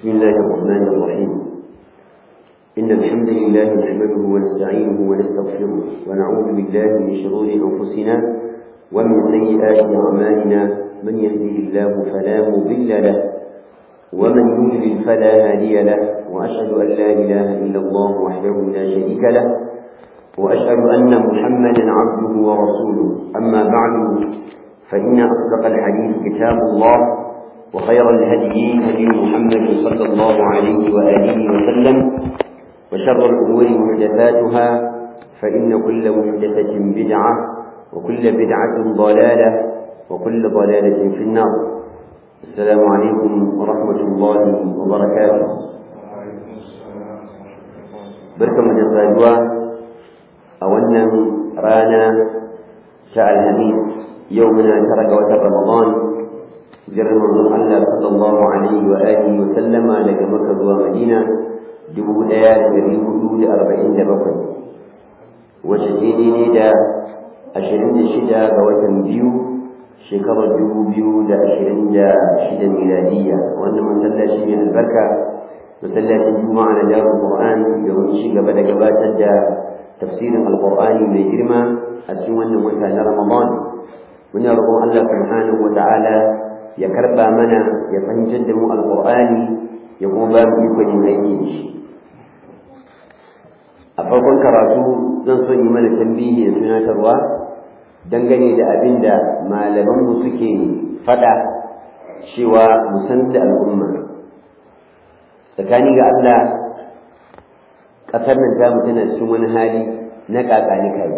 بسم الله الرحمن الرحيم إن الحمد لله نحمده ونستعينه ونستغفره ونعوذ بالله من شرور أنفسنا ومن سيئات أعمالنا من يهده الله فلا مضل له ومن يضلل فلا هادي له وأشهد أن لا إله إلا الله وحده لا شريك له وأشهد أن محمدا عبده ورسوله أما بعد فإن أصدق الحديث كتاب الله وخير الهدي هدي محمد صلى الله عليه وآله وسلم وشر الأمور محدثاتها فإن كل محدثة بدعة وكل بدعة ضلالة وكل ضلالة في النار السلام عليكم ورحمة الله وبركاته بركة مجلسة أولا رانا شاء الهميس يومنا ترك وتر رمضان jirar manzon Allah sallallahu alaihi wa alihi wa sallama daga Makka zuwa Madina dubu ɗaya da ɗari hudu da arba'in da bakwai wacce ce daidai da ashirin da shida ga watan biyu shekarar dubu biyu da ashirin da shida miladiyya wannan masallaci mai albarka masallacin juma'a na darul qur'an domin ci gaba da gabatar da tafsirin alqur'ani mai girma a cikin wannan wata na ramadan muna roƙon Allah subhanahu wa ta'ala ya karba mana ya fahimtar da mu alqur'ani ya kuma ba mu ikon yin aiki da shi a farkon karatu zan so yi mana tambihi da tunatarwa dangane da abin da malamanmu suke faɗa cewa mu san da al'umma tsakani ga Allah ƙasar nan ta tana cikin wani hali na ƙaƙani kai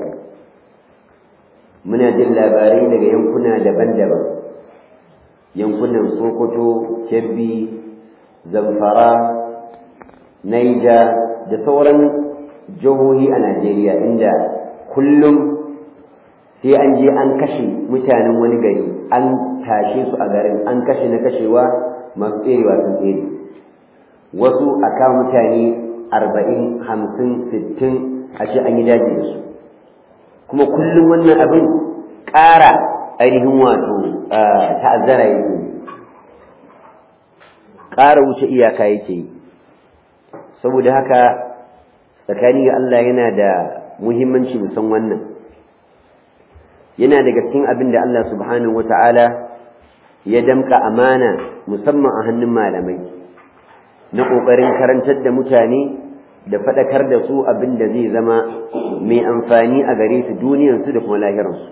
muna jin labarai daga yankuna daban-daban yankunan sokoto kebbi zamfara naija da sauran jihohi a najeriya inda kullum sai an je an kashe mutanen wani gari an tashe su a garin an kashe na kashewa masu tserewa sun tsere wasu a kawo mutane arba'in hamsin sittin a ce an yi daji da su kuma kullum wannan abin ƙara ainihin wato ta'azzara yake ƙara wuce iyaka yake yi saboda haka tsakani ga Allah yana da muhimmanci mu san wannan yana daga cikin abin da Allah subhanahu wata'ala ya damka amana musamman a hannun malamai na ƙoƙarin karantar da mutane da faɗakar da su abin da zai zama mai amfani a gare su duniyarsu da kuma lahiransu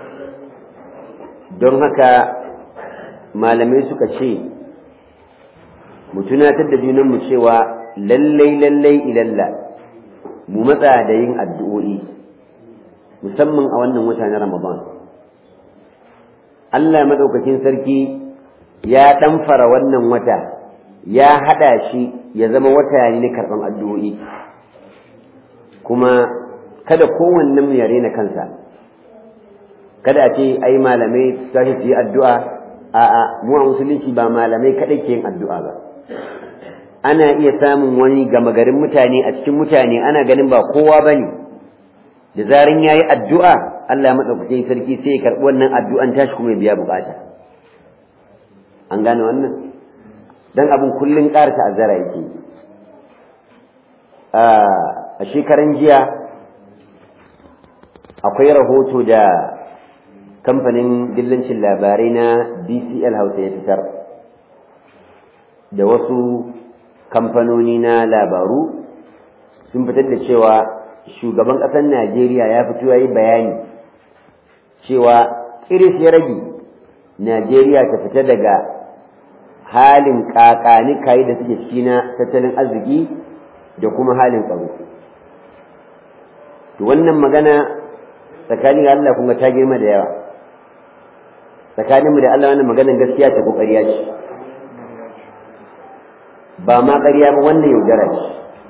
don haka malamai suka ce mu tunatar da junanmu cewa lallai lallai ilalla mu matsa da yin addu'o'i musamman a wannan wata na ramadan Allah maɗaukakin sarki ya ɗamfara wannan wata ya haɗa shi ya zama wata ne na karɓan addu'o'i kuma kada kowannen ya rena kansa kada a ce ai malamai su tashi su yi addu'a a'a mu a musulunci ba malamai kaɗai ke yin addu'a ba ana iya samun wani gama garin mutane a cikin mutane ana ganin ba kowa ba ne da zarin ya yi addu'a Allah maɗaukakin sarki sai ya karɓi wannan addu'an tashi kuma ya biya bukata an gane wannan dan abin kullum ƙara ta'azzara yake a shekaran jiya akwai rahoto da kamfanin dillancin labarai na DCL Hausa ya fitar da wasu kamfanoni na labaru sun fitar da cewa shugaban ƙasar Najeriya ya fito ya yi bayani cewa kiris ya rage Najeriya ta fita daga halin ƙaƙani kayi da suke ciki na tattalin arziki da kuma halin tsaro to wannan magana tsakanin Allah kuma ta girma da yawa tsakaninmu da Allah wannan maganar gaskiya ta ƙoƙariya ce ba ma ƙarya ba wannan yaudara ce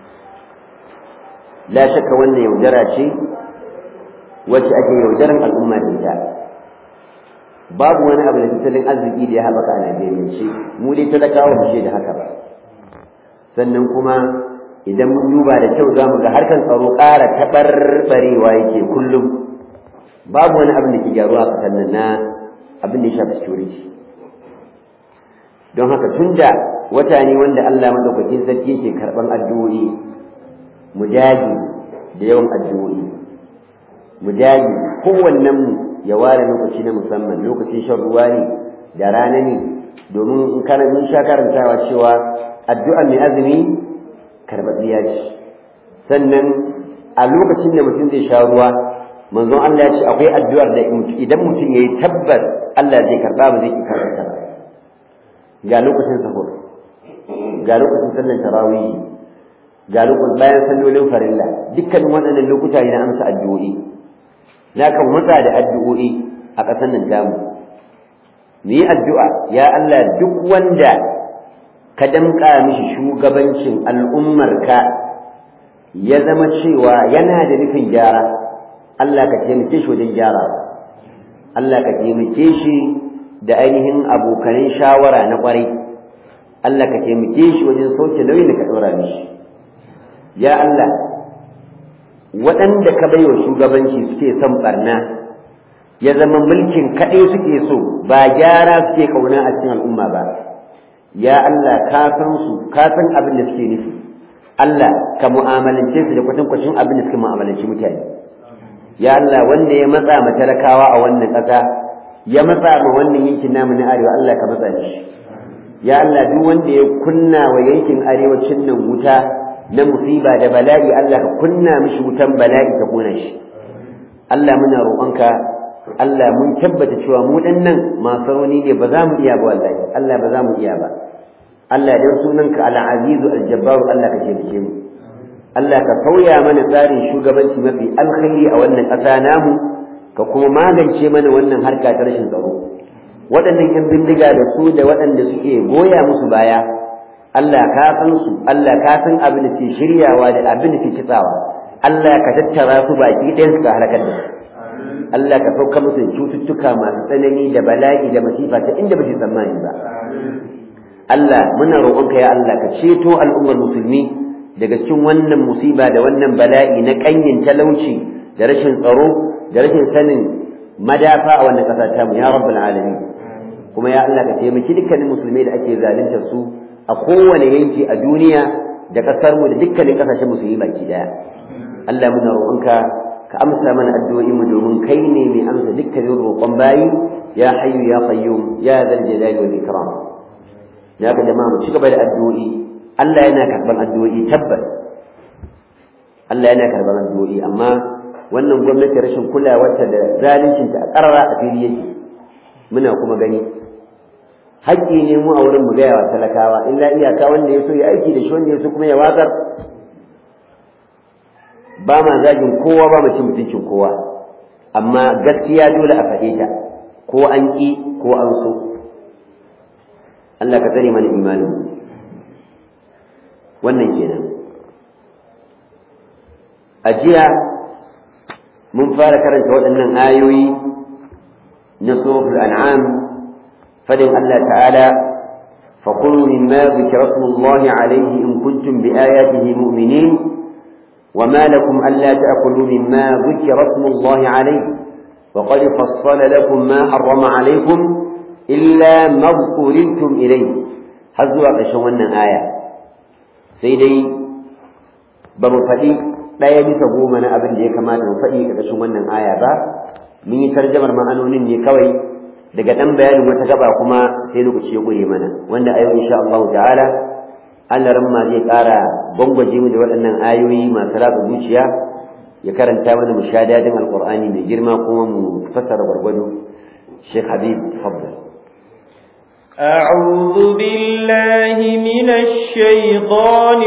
la shakka wannan yaudara ce wacce ake yaudaran al'umma da ita babu wani abu da tattalin arziki da ya haɓaka a Najeriya ce mu dai talakawa mu da haka ba sannan kuma idan mun duba da kyau za mu ga harkar tsaro ƙara taɓarɓarewa yake kullum babu wani abin da ke gyaruwa a ƙasar nan na abin da ya shafi security don haka tun da wata ne wanda Allah madaukakin sarki yake karban addu'o'i mu dage da yawan addu'o'i mu dage kowannen mu ya ware lokaci na musamman lokacin shan ruwa ne da rana ne domin in kana mun sha karantawa cewa addu'a mai azumi karɓaɓɓiya ce sannan a lokacin da mutum zai sha ruwa manzon Allah ya ce akwai addu'ar da idan mutum ya yi tabbas Allah zai karɓa ba zai ki karɓa ba ga lokacin sahur ga lokacin sallar tarawih ga lokacin bayan sallolin farilla dukkanin waɗannan lokuta ne na amsa addu'o'i na kan mutsa da addu'o'i a ƙasar nan tamu mu yi addu'a ya Allah duk wanda ka damƙa mishi shugabancin al'ummarka ya zama cewa yana da nufin gyara Allah ka taimake shi wajen gyara Allah ka taimake shi da ainihin abokanin shawara na ƙwarai Allah ka taimake shi wajen sauke nauyin da ka ɗora mishi ya Allah waɗanda ka baiwa shugabanci suke son barna ya zama mulkin kaɗai suke so ba gyara suke ƙauna a cikin al'umma ba ya Allah ka san su ka san abin da suke nufi Allah ka mu'amalance su da kwatankwacin abin da suke mu'amalanci mutane ya Allah wanda ya matsa ma talakawa a wannan ƙasa ya matsa ma wannan yankin namu na arewa Allah ka matsa shi ya Allah duk wanda ya kunna wa yankin arewacin nan wuta na musiba da bala'i Allah ka kunna mishi wutan bala'i ka kona shi Allah muna roƙonka Allah mun tabbata cewa mu nan masu rauni ne ba za mu iya ba wallahi Allah ba za mu iya ba Allah dan sunanka al-azizu al-jabbaru Allah ka taimake mu Allah ka sauya mana tsarin shugabanci mafi alkhairi a wannan ƙasa namu ka kuma magance mana wannan harka ta rashin tsaro waɗannan 'yan bindiga da su da waɗanda suke goya musu baya Allah ka san su Allah ka san abin da ke shiryawa da abin da ke kitsawa Allah ka tattara su baki ɗayan su ka halakar da su Allah ka sauka musu cututtuka masu tsanani da bala'i da masifa ta inda ba su tsammani ba Allah muna roƙonka ya Allah ka ceto al'ummar musulmi daga cikin wannan musiba da wannan bala'i na ƙanyin talauci da rashin tsaro da rashin sanin madafa a wannan ƙasa tamu ya rabbul alamin kuma ya Allah ka taimaki dukkanin musulmai da ake zalunta su a kowane yanki a duniya da ƙasar mu da dukkanin ƙasashen musulmi baki daya Allah muna roƙonka ka amsa mana addu'o'in mu domin kai ne mai amsa dukkanin roƙon bayi ya hayyu ya qayyum ya zal jalali wal ikram ya ga jama'a mu cigaba da addu'o'i Allah yana karban addu'o'i tabbas Allah yana karban addu'o'i amma wannan gwamnati rashin kulawarta da zaluncinta a ƙarara a fili yake muna kuma gani haƙƙi ne mu a wurin mu gaya wa talakawa illa iyaka wanda ya so ya aiki da shi wanda ya so kuma ya watsar ba ma zagin kowa ba mu cin mutuncin kowa amma gaskiya dole a faɗe ta ko an ƙi ko an so Allah ka tsare mana imanin wannan kenan a jiya mun fara karanta waɗannan ayoyi na suratul an'am fadin Allah ta'ala فقلوا مما ذكر اسم الله عليه إن كنتم بآياته مؤمنين وما لكم ألا تأكلوا مما ذكر اسم الله عليه وقد فصل لكم ما حرم عليكم إلا ما اضطررتم إليه هزوا قشونا آية سيدي بمفدي لا يجب goma na abin da ya kamata mu faɗi ƙarƙashin wannan aya ba mun yi tarjamar ma'anonin ne kawai daga ɗan bayanin wata gaba kuma sai lokaci ya ƙure mana wanda a yau insha Allah ta'ala Allah ramma zai ƙara gwangwaje mu da waɗannan ayoyi masu ratsa zuciya ya karanta mana mu sha dadin alƙur'ani mai girma kuma mu fassara gwargwado Sheikh Habib tafaddal أعوذ بالله من الشيطان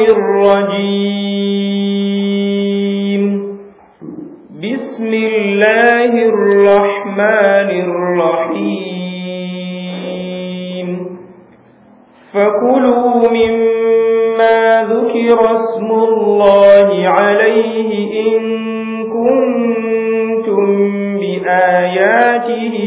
الرجيم بسم الله الرحمن الرحيم فكلوا مما ذكر اسم الله عليه إن كنتم بآياته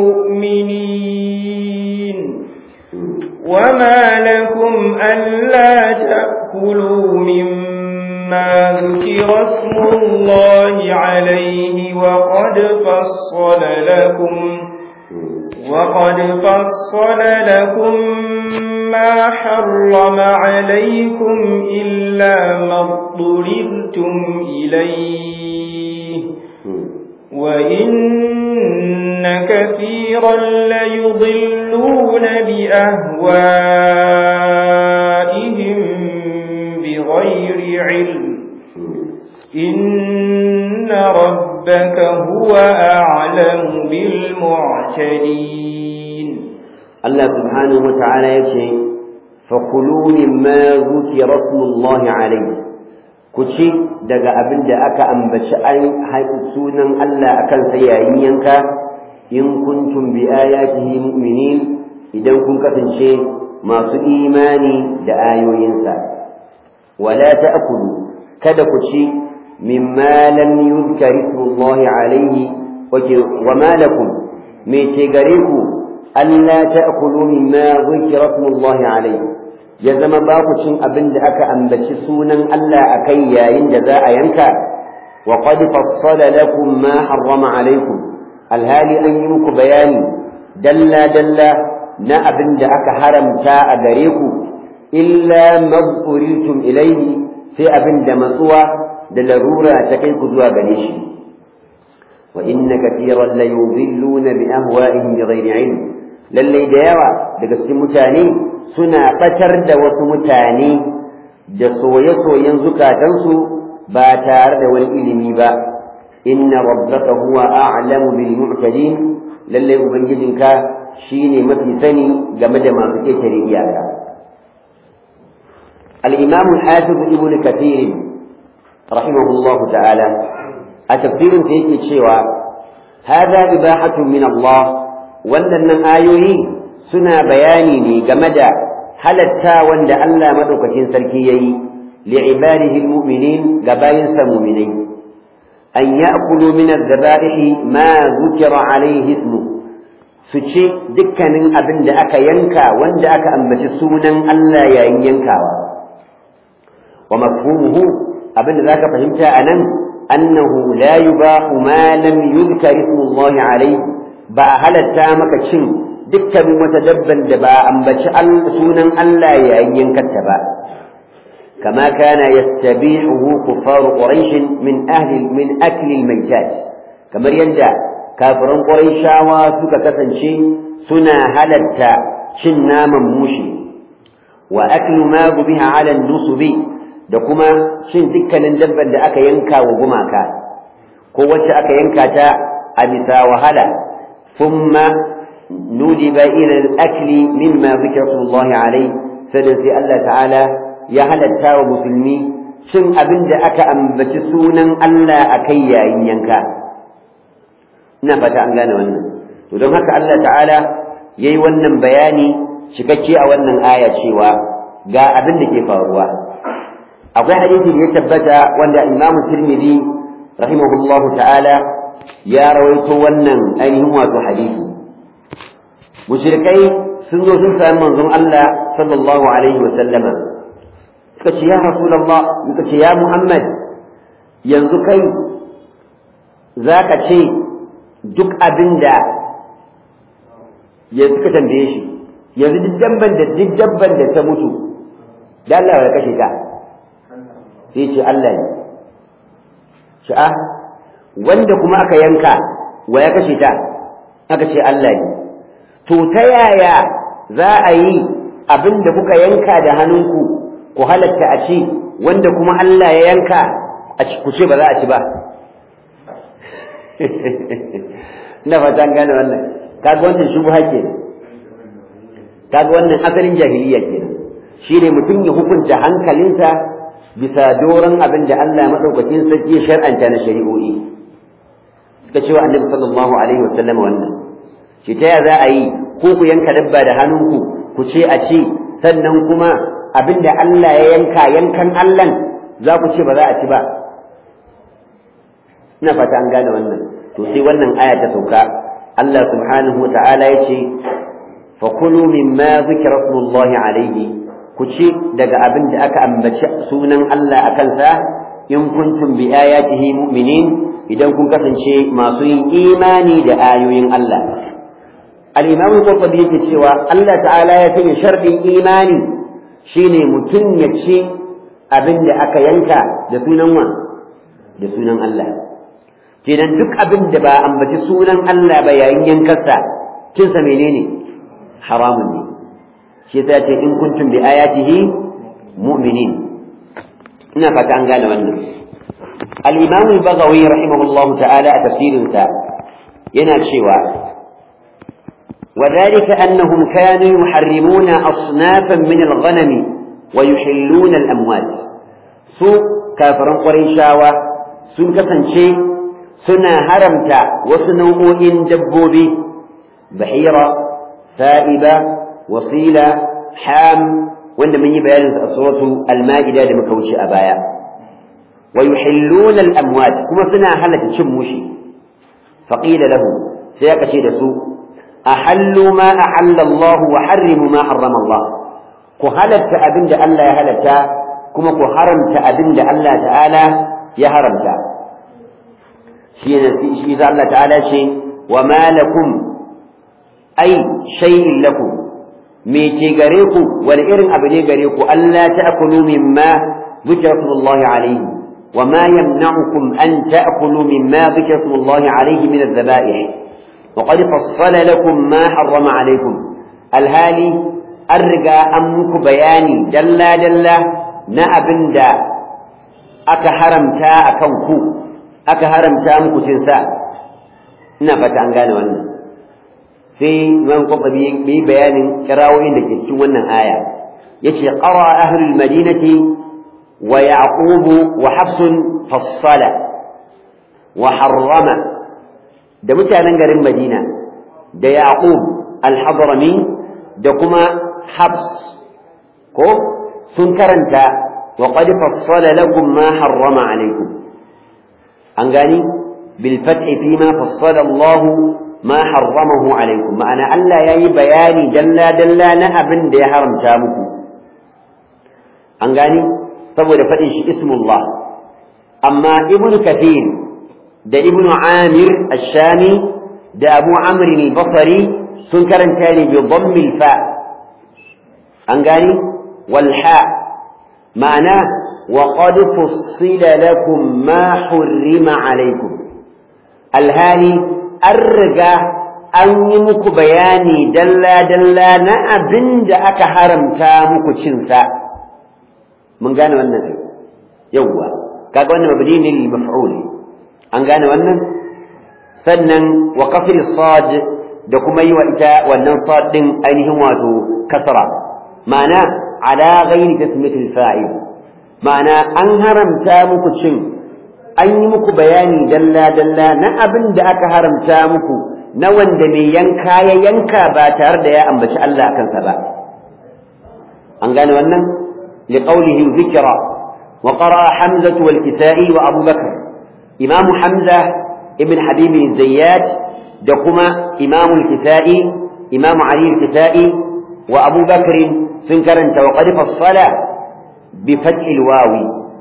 مؤمنين وما لكم ألا تأكلوا مما ذكر اسم الله عليه وقد فصل لكم وقد فصل لكم ما حرم عليكم إلا ما اضطررتم إليه وإن كثيرا ليضلون بأهوائهم بغير علم إن ربك هو أعلم بالمعتدين الله سبحانه وتعالى يقول فكلوا مما ذكر اسم الله عليه كشي daga abin da aka ambaci an sunan Allah akan sa yayin yanka in kuntum bi ayatihi mu'minin idan kun kasance masu imani da ayoyinsa wala ta'kulu kada ku ci mimma lam yuzkar ismullahi alayhi wa ma lakum me ke gare ku alla ta'kulu mimma zukira ismullahi alayhi ya zama ba ku cin abin da aka ambaci sunan Allah akai yayin da za a yanka wa qad fassala lakum ma harrama alaykum alhali an yi muku bayani dalla dalla na abin da aka haramta a gare ku illa maburitum ilayhi sai abin da matsuwa da larura ta kai ku zuwa gare shi wa inna kathiran la yudhilluna bi ahwa'ihim bighairi ilm lallai da yawa daga cikin mutane suna batar da wasu mutane da soye-soyen zukatansu ba tare da wani ilimi ba inna rabbaka huwa a'lamu bil mu'tadin lallai ubangijinka shine mafi sani game da masu ketare iyaka al-imam al-hafiz ibn kathir rahimahullahu ta'ala a tafsirin sa yake cewa hada ibahatun min Allah wannan ayoyi suna bayani ne game da halatta wanda Allah madaukakin sarki yayi li'ibadihi almu'minin ga bayinsa mu'minai an ya'kulu min adh-dhaba'ihi ma dhukira alayhi ismu su ci dukkanin abin da aka yanka wanda aka ambaci sunan Allah yayin yankawa wa mafhumuhu abin da zaka fahimta anan annahu la yubahu ma lam yuzkar ismu Allah alayhi ba a halatta maka cin dukkanin wata dabban da ba ambaci sunan Allah yayin yankarta ba kama kana yastabi'uhu kuffar quraish min ahli min akli al-maytat kamar yadda kafiran quraishawa suka kasance suna halatta cin naman mushi wa aklu ma biha ala nusubi da kuma cin dukkanin dabban da aka yanka wa gumaka ko wacce aka yanka ta a bisa wahala ثم ندب إلى الأكل مما ذكر الله عليه سنسي الله تعالى يا هل التاو مسلمي شن أبن دا أكا أنبت سونا ألا أكيا إن ينكا نفت أن قال ونن ودون هكا الله تعالى يي ونن بياني شكتشي أو ونن آية شيوا قا أبن دا كيف هو أقول حديث يتبت وأن الإمام الترمذي رحمه الله تعالى ya rawaito wannan ainihin wato hadisi mushrikai sun zo sun sami manzon Allah sallallahu alaihi wa sallama suka ce ya rasulullah suka ce ya muhammad yanzu kai zaka ce duk abinda ya suka tambaye shi yanzu duk dabban da duk dabban da ta mutu da Allah ya kashe ta sai ce Allah ne sha'a wanda kuma aka yanka wa ya kashe ta aka ce Allah ne to ta yaya za a yi abin da kuka yanka da hannunku ku halatta a ci wanda kuma Allah ya yanka a ci ku ce ba za a ci ba ina fata an gane wannan kaga wannan shubha ke kaga wannan asalin jahiliya kenan shine mutum ya hukunta hankalinsa bisa doron abin da Allah madaukakin sarki ya shar'anta na shari'o'i suka cewa annabi sallallahu alaihi wa sallam wannan shi ta za a yi ko ku yanka dabba da hannunku ku ce a ce sannan kuma abinda Allah ya yanka yankan Allah za ku ce ba za a ci ba ina fata an gane wannan to sai wannan aya ta sauka Allah subhanahu wa ta'ala ya ce fa kulu mimma zikra smullahi alaihi ku ci daga abin da aka ambaci sunan Allah a kansa in kuntum bi ayatihi mu'minin idan kun kasance masu yin imani da ayoyin Allah al-imam al-qurtubi yake cewa Allah ta'ala ya sanya sharɗin imani shine mutum ya ci abin da aka yanka da sunan wa da sunan Allah kenan duk abin da ba ambaci sunan Allah ba yayin yankarsa kinsa menene haramun ne shi ta ce in kuntum bi ayatihi mu'minin ina fata an gane wannan al-imam al-baghawi rahimahullahu ta'ala a tafsirinsa yana cewa وذلك أنهم كانوا يحرمون أصنافا من الغنم ويحلون الأموال سوء كافر قريشاوة سن كسنشي سنا هرمت وسنوء دبوبي بحيرة سائبة وصيلة حام وإن من يبين سورة المائدة لمكوش أبايا ويحلون الأموال كما سنا هلة شموشي فقيل له سيكشي سوء أحلوا ما أحل الله وحرموا ما حرم الله كهلت أبند ألا يهلت كما كهرمت أبند ألا تعالى يهرمت شيء الله تعالى شيء وما لكم أي شيء لكم ميتي غريكو والإرن أبني غريكو ألا تأكلوا مما ذكر اسم الله عليه وما يمنعكم أن تأكلوا مما ذكر اسم الله عليه من الذبائح وقد فصل لكم ما حرم عليكم الهالي أرجى أمك بياني جلا جلا نأبن دا أكا حرمتا أكوكو أكا حرمتا مكو تنسا نفت عن قال وانا sai man kwafa bi bayanin kirawoyin da ke cikin wannan aya yace qara ahlul madinati wa yaqub wa hafsun fassala wa harrama da mutanen garin Madina da Yaqub al-Hadrami da kuma Habs ko sun karanta wa qad fassala lakum ma harrama alaykum an gani bil fathi fi ma fassala Allah ma harramahu alaykum ma'ana Allah yayi bayani dalla dalla na abin da ya haramta muku an gani saboda fadin shi ismullah amma ibnu kathir da ibn Amir Ash-Shami da Abu Amr al-Basri sun karanta ne bi dhammil fa an gani wal ha ma'ana wa qad fussila lakum ma hurrima alaykum alhali an riga an yi muku bayani dalla dalla na abin da aka haramta muku cin sa mun gane wannan yawwa kaga wannan mabni ne lil maf'ul an gane wannan sannan wa kafir sad da kuma yi wa ita wannan sad din ainihin wato kasra ma'ana ala ghairi tasmiyatil fa'il ma'ana an haramta muku cin an yi muku bayani dalla dalla na abin da aka haramta muku na wanda mai yanka ya yanka ba tare da ya ambaci Allah a kansa ba an gane wannan liqaulihi dhikra wa qara hamzatu wal kisa'i wa abu bakr إمام حمزة ابن حبيب الزيات دقما إمام الكسائي إمام علي الكسائي وأبو بكر سنكرنت وقد فصل بفتح الواو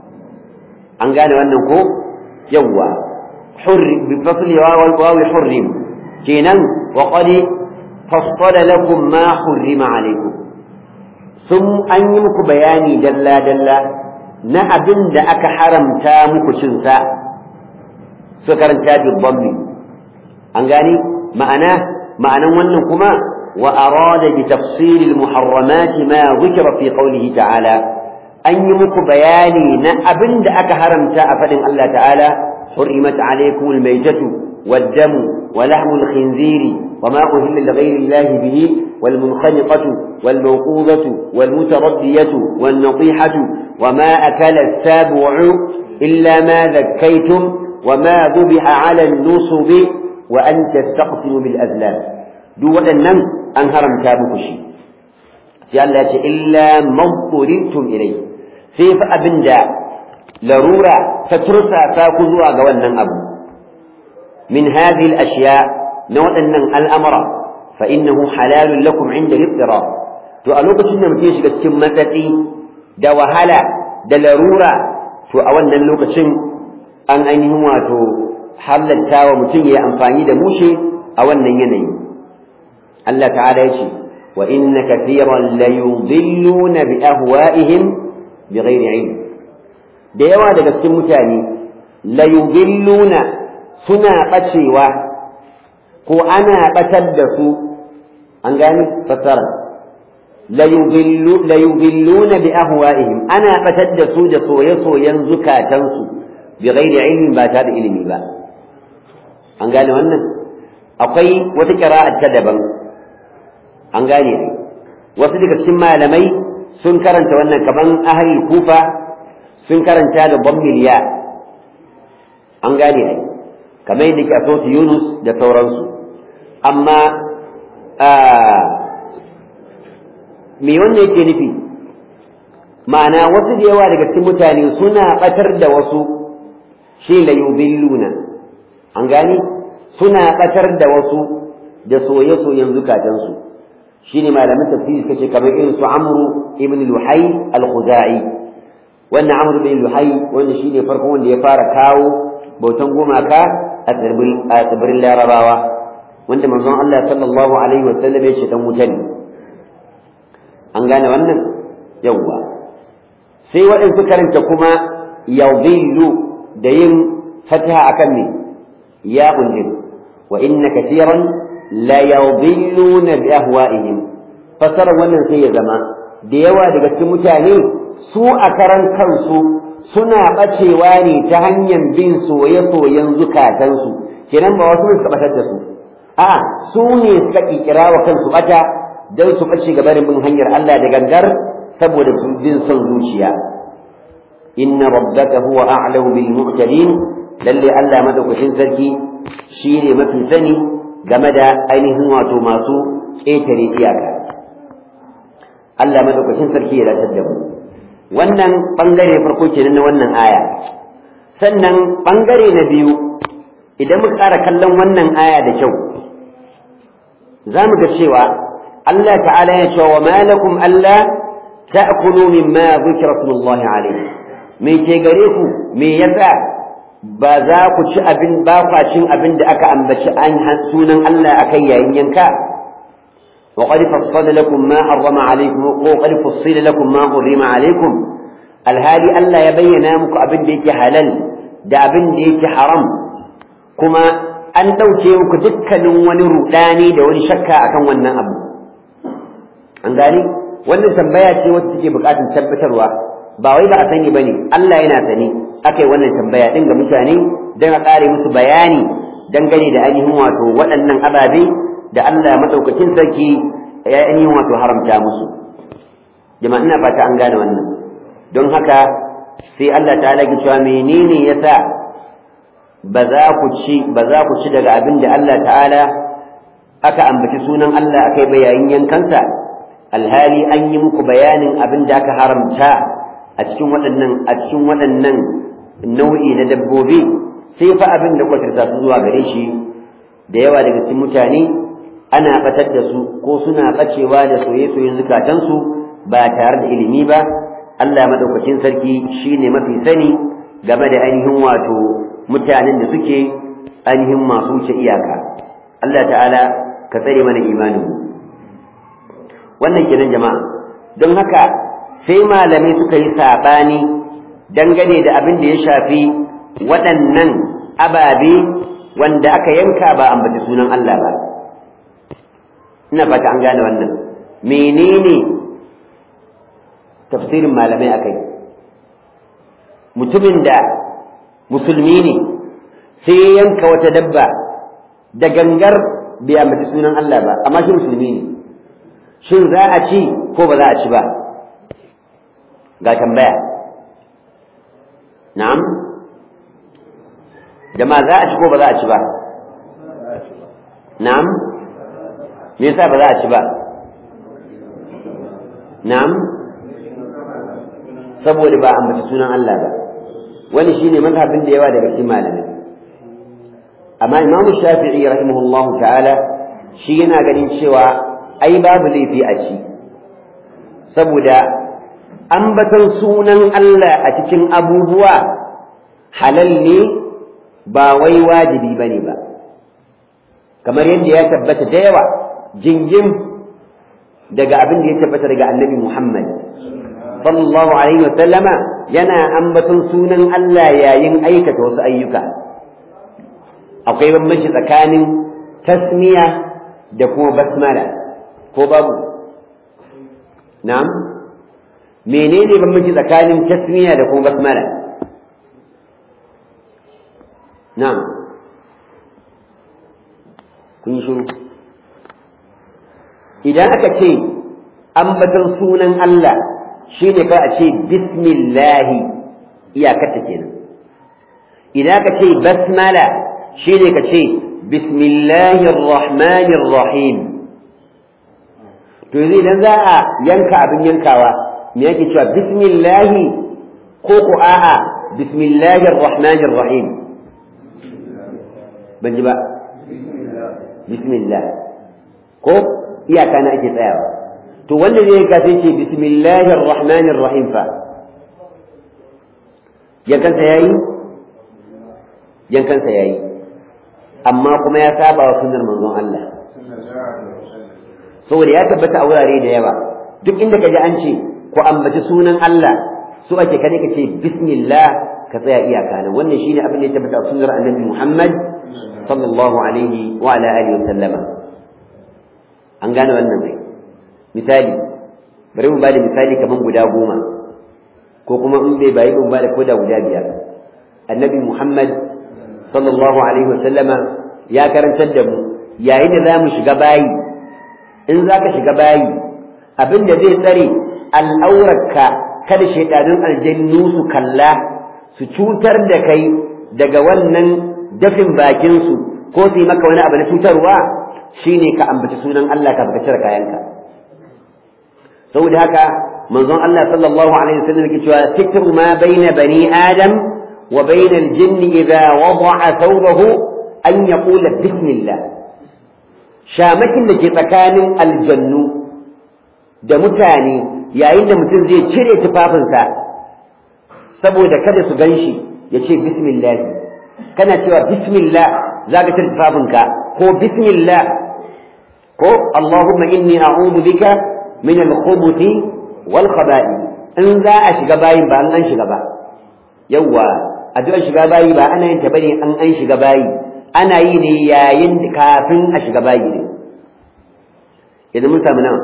أن قال أنه يوى حر بفصل الواو حرم كينا وقد فصل لكم ما حرم عليكم ثم أن يمك بياني دلا دلا na abin da aka haramta muku cinsa su karanta bi dhammi an gani ma'ana ma'anan wannan kuma wa arada bi tafsil al muharramat ma dhikra fi qawlihi ta'ala an yi muku bayani na abin da aka haramta a fadin Allah ta'ala حرمت عليكم الميتة والدم ولحم الخنزير وما أهل لغير الله به والمنخنقة والموقوذة والمتردية والنطيحة وما أكل السابع إلا ما ذكيتم وما ذبح على النصب وأن تستقسموا بالأذلام دو أنم أنهرم تابك شيء سيالله إلا ما اضطررتم إليه سيف أبن دا لرورة فترسى فاكذوا قوانا أبو من هذه الأشياء نوع أن الأمر فإنه حلال لكم عند الاضطرار to a lokacin da mutum ya shiga cikin matsatsi da wahala da larura to a wannan lokacin an ainihin wato halatta wa mutum ya yi amfani da mushe a wannan yanayi Allah ta'ala yace wa inna kathiran la yudilluna bi ahwa'ihim bighairi ilm da yawa daga cikin mutane la yudilluna suna bacewa ko ana batar da su an gani fasara la yudilluna bi ahwa'ihim ana batar da su da soye-soyen zukatansu bighairi ilmin ba ta da ilimi ba an gane wannan akwai wata ƙira'ar ta daban an gane wasu daga cikin malamai sun karanta wannan kaman ahli kufa sun karanta da bambiliya an gane ai kamar yadda ke a yunus da sauransu amma me wannan yake nufi ma'ana wasu da yawa daga cikin mutane suna batar da wasu shi la yubilluna an gane suna batar da wasu da soye-soyen zukatansu shine malamin tafsiri suka ce kamar irin su amru ibn luhai al-khuzai wannan amru ibn luhai wanda shine farkon wanda ya fara kawo bautan gumaka a tsibirin larabawa wanda manzon Allah sallallahu alaihi wa sallam ya ce dan wuta ne an gane wannan yawwa sai waɗansu karanta kuma yadhillu da yin fataha akan ne ya undin wa inna katiran la yadhilluna bi ahwa'ihim fasara wannan sai ya zama da yawa daga cikin mutane su a karan kansu suna bacewa ne ta hanyar bin soye-soyen zukatansu kenan ba wasu suka batar da su a su ne suka kikira wa kansu bata don su bace gaba da bin hanyar Allah da gangar saboda bin son zuciya inna rabbaka huwa a'lamu bil mu'tadin lalle Allah madaukakin sarki shine mafi sani game da ainihin wato masu ƙetare iyaka Allah madaukakin sarki ya dace da mu wannan bangare farko kenan na wannan aya sannan bangare na biyu idan muka ƙara kallon wannan aya da kyau za mu ga cewa Allah ta'ala ya ce wa malakum Allah ta'kulu mimma dhikra smullahi alayhi me ke gare ku me yasa ba za ku ci abin ba kwa cin abin da aka ambaci an sunan Allah akai yayin yanka wa qad fassala lakum ma harrama alaykum wa qad fassala lakum ma harrama alaykum alhali Allah ya bayyana muku abin da yake halal da abin da yake haram kuma an dauke muku dukkanin wani rudani da wani shakka akan wannan abu an gani wannan tambaya ce wacce take bukatun tabbatarwa ba wai ba a sani bane Allah yana sani aka yi wannan tambaya din ga mutane don a ƙare musu bayani dangane da ainihin wato waɗannan ababe da Allah maɗaukakin sarki ya ainihin wato haramta musu jama'a ina fata an gane wannan don haka sai Allah ta ki cewa menene yasa ba za ku ci ba za ku ci daga abin da Allah ta'ala aka ambaci sunan Allah aka yi bayayin yankansa alhali an yi muku bayanin abin da aka haramta a cikin waɗannan a cikin waɗannan nau'i na dabbobi sai fa abin da kwatarta su zuwa gare shi da yawa daga cikin mutane ana batar da su ko suna bacewa da soye-soyen zukatansu ba tare da ilimi ba Allah madaukakin sarki shine mafi sani game da ainihin wato mutanen da suke ainihin masu wuce iyaka Allah ta'ala ka tsare mana imanin wannan kenan jama'a don haka sai malamai suka yi saɓani dangane da abin da ya shafi waɗannan ababe wanda aka yanka ba ambaci sunan Allah ba ina fata an gane wannan menene tafsirin malamai akai mutumin da musulmi ne sai ya yanka wata dabba da gangar bai ambaci sunan Allah ba amma shi musulmi ne shin za a ci ko ba za a ci ba ga tambaya na'am jama'a za a ci ko ba za a ci ba na'am me yasa ba za a ci ba na'am saboda ba ambaci sunan Allah ba wani shine mazhabin da yawa daga cikin malamai amma Imam Shafi'i rahimahullahu ta'ala shi yana ganin cewa ai babu laifi a ci saboda ambaton sunan Allah a cikin abubuwa halal ne ba wai wajibi bane ba kamar yadda ya tabbata da yawa jingim daga abin da ya tabbata daga annabi Muhammad sallallahu alaihi wa sallama yana ambaton sunan Allah yayin aikata wasu ayyuka akwai bambanci tsakanin tasmiya da kuma basmala ko babu na'am menene bambanci tsakanin tasmiya da kuma basmala na'am kun yi shiru idan aka ce ambaton sunan Allah shine kai a ce bismillahi iyakarta kenan idan aka ce basmala shine ka ce bismillahir rahmanir rahim to yanzu idan za a yanka abin yankawa me yake cewa bismillahi ko ko a'a bismillahir rahmanir rahim ban ji ba bismillah ko iyaka na ake tsayawa to wanda zai ka sai ce bismillahir rahmanir rahim fa yankansa yayi yankansa yayi amma kuma ya saba wa sunnar manzon Allah saboda ya tabbata a wurare da yawa duk inda ka ji an ce ku ambaci sunan Allah su ake kane ka ce bismillah ka tsaya iyaka nan wannan shine abin da ya tabbata a sunnar annabi Muhammad sallallahu alaihi wa ala alihi wa sallama an gane wannan mai misali bari mu bada misali kaman guda goma ko kuma in bai bayi mu bada koda guda biyar annabi Muhammad sallallahu alaihi wa sallama ya karantar da mu yayin da zamu shiga bayi in zaka shiga bayi abin da zai tsare al'aurarka kada shaidanun aljannu su kalla su cutar da kai daga wannan dafin bakinsu ko su yi maka wani abu na cutarwa shine ka ambaci sunan Allah ka baka cire kayanka saboda haka manzon Allah sallallahu alaihi wasallam yake cewa sitru ma baina bani adam wa baina al-jinn idha wada'a thawbahu an yaqula bismillah shamakin da ke tsakanin aljannu da mutane yayin da mutum zai cire tufafinsa saboda kada su ganshi ya ce bismillah kana cewa bismillah za ka cire tufafinka ko bismillah ko Allahumma inni a'udhu bika min al-khubuthi wal khaba'i in za a shiga bayin ba an an shiga ba yawa addu'ar shiga bayi ba ana yin ta bane an an shiga bayi ana yi ne yayin kafin a shiga bayi ne yanzu mun samu nawa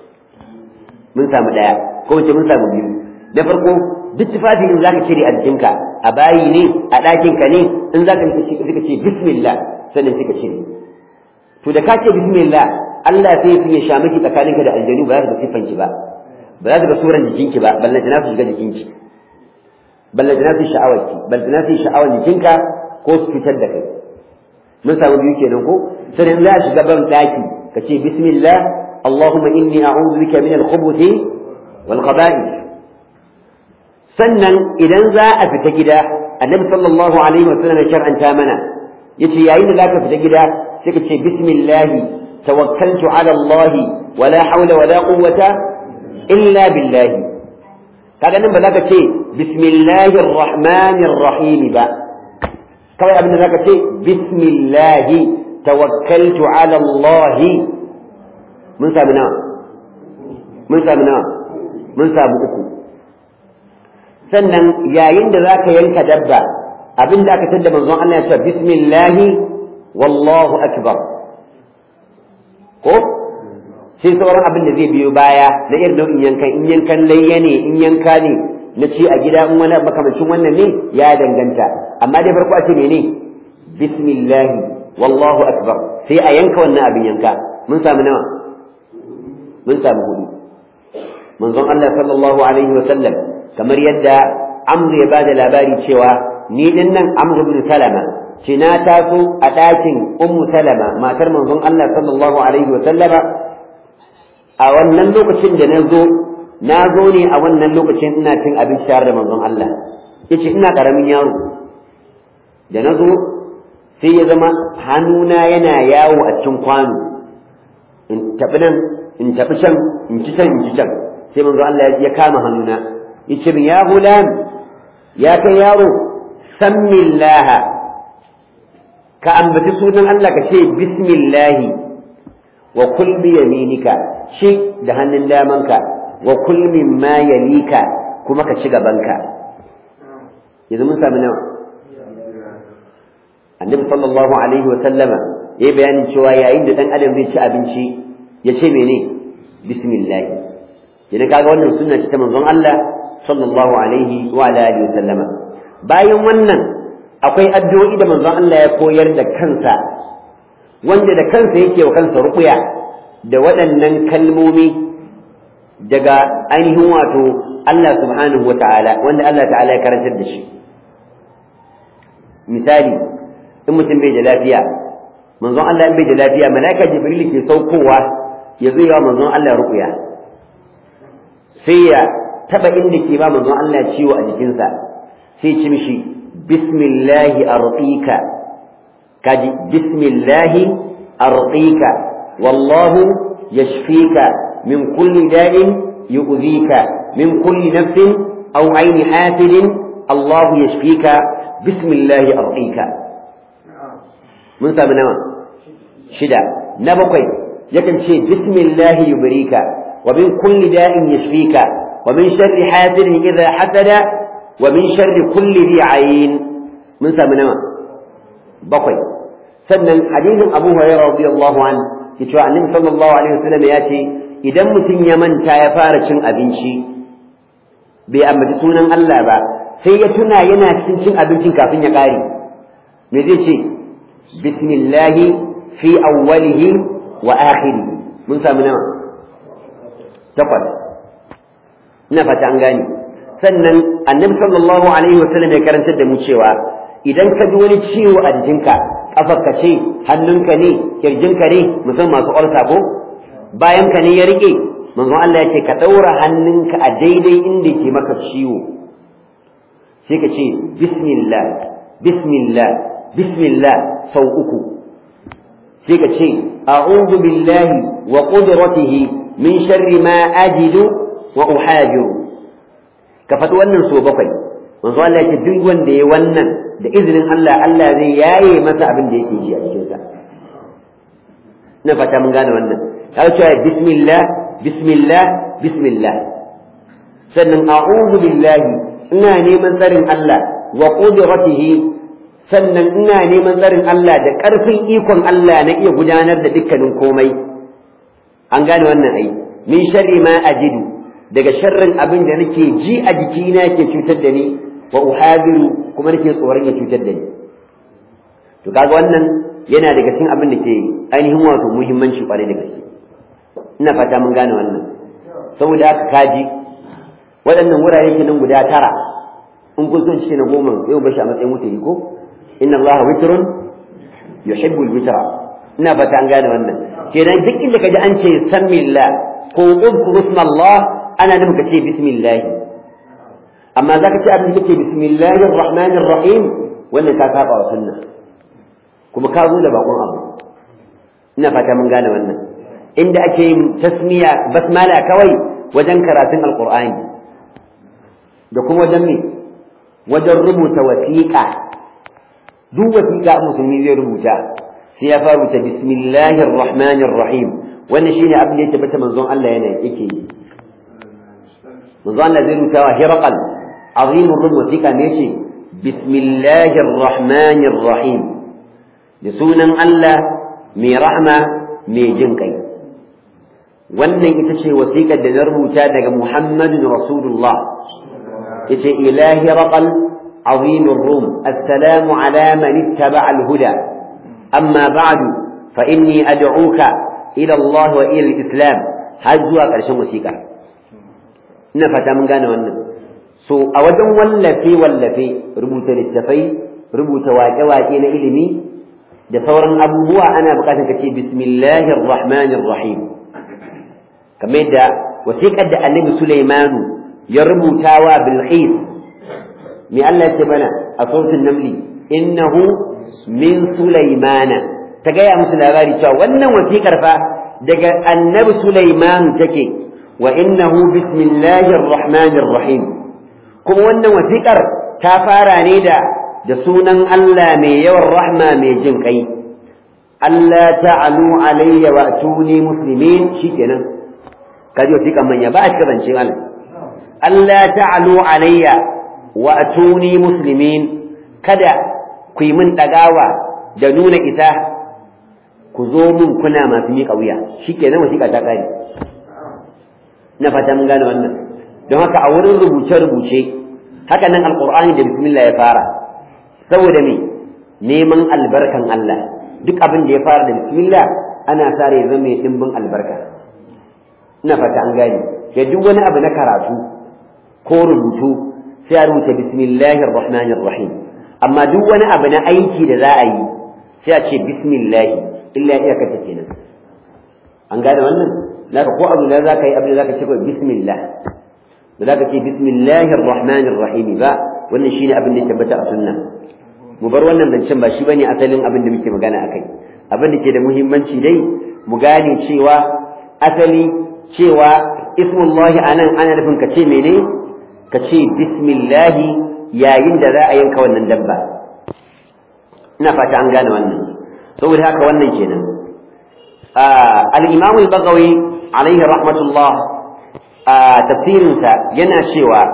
mun samu daya ko wace mun samu biyu da farko duk tufafi in zaka cire a jikinka a bayi ne a ɗakinka ne in zaka ce ce bismillah sannan sai ka cire to da ka ce bismillah Allah sai ya sha miki tsakaninka da aljanu ba za ka siffan ki ba ba za ka ga suran jikinki ba balle na su shiga jikinki balle na su sha'awarki balle na su sha'awar jikinka ko su fitar da kai mun samu biyu kenan ko sai za a shiga ban daki ka ce bismillah اللهم إني أعوذ بك من الخبث والخبائث sannan idan za a fita gida annabi sallallahu alaihi wa sallam ya shar'anta mana yace yayin da zaka fita gida sai ka ce bismillah tawakkaltu ala Allah wala hawla wala quwwata illa billah kaga nan ba za ka ce bismillahir rahmanir rahim ba kawai abin da za ka ce bismillah tawakkaltu ala Allah mun sami nawa mun sami nawa mun sami uku sannan yayin da za ka yanka dabba abin da aka tadda manzon Allah ya ce bismillahi wallahu akbar ko sai sauran abin da zai biyo baya na irin nau'in yankan in yankan layya ne in yanka ne na ci a gida in wani makamancin wannan ne ya danganta amma dai farko a ce ne bismillahi wallahu akbar sai a yanka wannan abin yanka mun samu nawa mun samu hudu manzon Allah sallallahu alaihi wa sallam kamar yadda Amr ya bada labari cewa ni din nan Amr ibn Salama ce na taso a ɗakin Ummu Salama matar manzon Allah sallallahu alaihi wa sallama a wannan lokacin da na zo na zo ne a wannan lokacin ina cin abinci tare da manzon Allah yace ina karamin yaro da na zo sai ya zama hannuna yana yawo a cikin kwano in tafi nan in tafi can in ci can in ci can sai manzo Allah ya kama hannuna yace min ya gulam ya kai yaro sammillah ka ambaci sunan Allah ka ce bismillah wa kul bi yaminika shi da hannun damanka wa kul mimma yalika kuma ka ci gabanka yanzu mun sami nawa annabi sallallahu alaihi wa sallama ya yi bayanin cewa yayin da dan adam zai ci abinci ya ce mene bismillah idan kaga wannan sunna ce ta manzon Allah sallallahu alaihi wa alihi wa sallama bayan wannan akwai addu'o'i da manzon Allah ya koyar da kansa wanda da kansa yake wa kansa ruqya da waɗannan kalmomi daga ainihin wato Allah subhanahu wa ta'ala wanda Allah ta'ala ya karantar da shi misali in mutum bai da lafiya manzon Allah in bai da lafiya malaika jibril ke saukowa ya zo yawa manzon Allah ruqya sai ya taba inda ke ba manzon Allah ciwo a jikinsa sai ci mishi bismillahi arqika kaji bismillahi arqika wallahu yashfika min kulli da'in yu'dhika min kulli nafsin aw 'ayni hasidin Allah yashfika bismillahi arqika mun sami nawa shida na bakwai yakan ce bismillahi yubrika wa min kulli da'in yashfika wa min sharri hasidin idha hasada wa min sharri kulli dhi ayn mun sami nawa bakwai sannan hadisin Abu Hurairah radiyallahu an ke cewa Annabi sallallahu alaihi wasallam ya ce idan mutum ya manta ya fara cin abinci bai ambaci sunan Allah ba sai ya tuna yana cikin cin abincin kafin ya kare me zai ce bismillahi fi awwalihi wa akhirihi mun sami nawa takwas ina fata an gane sannan annabi sallallahu alaihi wasallam ya karantar da mu cewa idan ka ji wani ciwo a jikinka kafarka ce hannunka ne kirjinka ne musamman masu ulsa ko bayan ka ne ya rike manzon Allah ya ce ka daura hannunka a daidai inda ke maka ciwo sai ka ce bismillah bismillah bismillah sau uku sai ka ce a'udhu billahi wa qudratihi min sharri ma ajidu wa uhajiru ka faɗi wannan so bakwai manzo Allah yake duk wanda ya wannan da izinin Allah Allah zai yaye masa abin da yake ji a cikin sa na fata mun gane wannan ka ce bismillah bismillah bismillah sannan a'udhu billahi ina neman tsarin Allah wa qudratihi sannan ina neman tsarin Allah da ƙarfin ikon Allah na iya gudanar da dukkanin komai an gane wannan ai min sharri ma ajidu daga sharrin abin da nake ji a jikina ke cutar da ni wa uhadiru kuma nake tsoron ya cutar da ni to kaga wannan yana daga cikin abin da ke ainihin wato muhimmanci kwarai da gaske ina fata mun gane wannan saboda haka kaji waɗannan wurare kenan guda tara in kun son shi na goma yau bashi a matsayin mutane ko inna Allah witrun yuhibbul witra ina fata an gane wannan kenan duk inda kaji an ce sammillah ko udkur ismallah ana nufin ka ce bismillah amma zaka ce abin da kake bismillahir rahmanir rahim wannan ka saba wa sunna kuma ka zo da bakon abu ina fata mun gane wannan inda ake yin tasmiya basmala kawai wajen karatun alqur'ani da kuma wajen me wajen rubuta wasiƙa duk wasiƙa musulmi zai rubuta sai ya fara rubuta bismillahir rahmanir rahim wannan shine abin da ya tabbata manzon Allah yana yake yi manzon Allah zai rubuta wa hirqal azimur rum wasiƙa ne ce bismillahir rahmanir rahim da sunan Allah mai rahma mai jin kai wannan ita ce wasiƙar da na rubuta daga Muhammadun Rasulullah ita ilahi raqal عظيم الروم السلام على من اتبع الهدى أما بعد فإني أدعوك إلى الله وإلى الإسلام هزوا كرشن وسيقا نفتا من قانا وانا سو أوجن واللفي واللفي ربوت للتفي ربوت واجه واجه إلمي da sauran abubuwa ana bukatar ka ce bismillahir rahmanir rahim kamar yadda wasiƙar da annabi Sulaimanu ya rubuta wa Bilqis me Allah ya ce mana a sautin namli innahu min Sulaimana ta gaya musu labari cewa wannan wasiƙar fa daga annabi Sulaiman take wa innahu bismillahir rahmanir rahim kuma wannan wasiƙar ta fara ne da da sunan Allah mai yawan rahma mai jin kai Allah ta'alu alayya wa atuni muslimin shikenan kaji wata kan manya ba a cika zance malam Allah ta'alu alayya wa atuni muslimin kada ku yi min dagawa da nuna isa ku zo mun kuna masu miƙa wuya shikenan wasiƙa ta ƙare na fata mun gane wannan don haka a wurin rubuce-rubuce haka nan alƙur'ani da bismillah ya fara saboda me neman albarkan Allah duk abin da ya fara da bismillah ana sa rai zama mai dimbin albarka ina fata an gane da duk wani abu na karatu ko rubutu sai a rubuta bismillahir rahmanir rahim amma duk wani abu na aiki da za a yi sai a ce bismillah illa iya kace kenan an gane wannan naka ko abu da za ka yi abin da za ka ce ko bismillah da za ka ce bismillahir rahmanir rahim ba wannan shine abin da ya tabbata a sunna mu bar wannan zancen ba shi bane asalin abin da muke magana akai abin da ke da muhimmanci dai mu gane cewa asali cewa ismullahi anan ana nufin ka ce mene ka ce bismillahi yayin da za a yanka wannan dabba ina fata an gane wannan saboda haka wannan kenan al-imam al-baghawi alaihi rahmatullah tafsirinsa yana cewa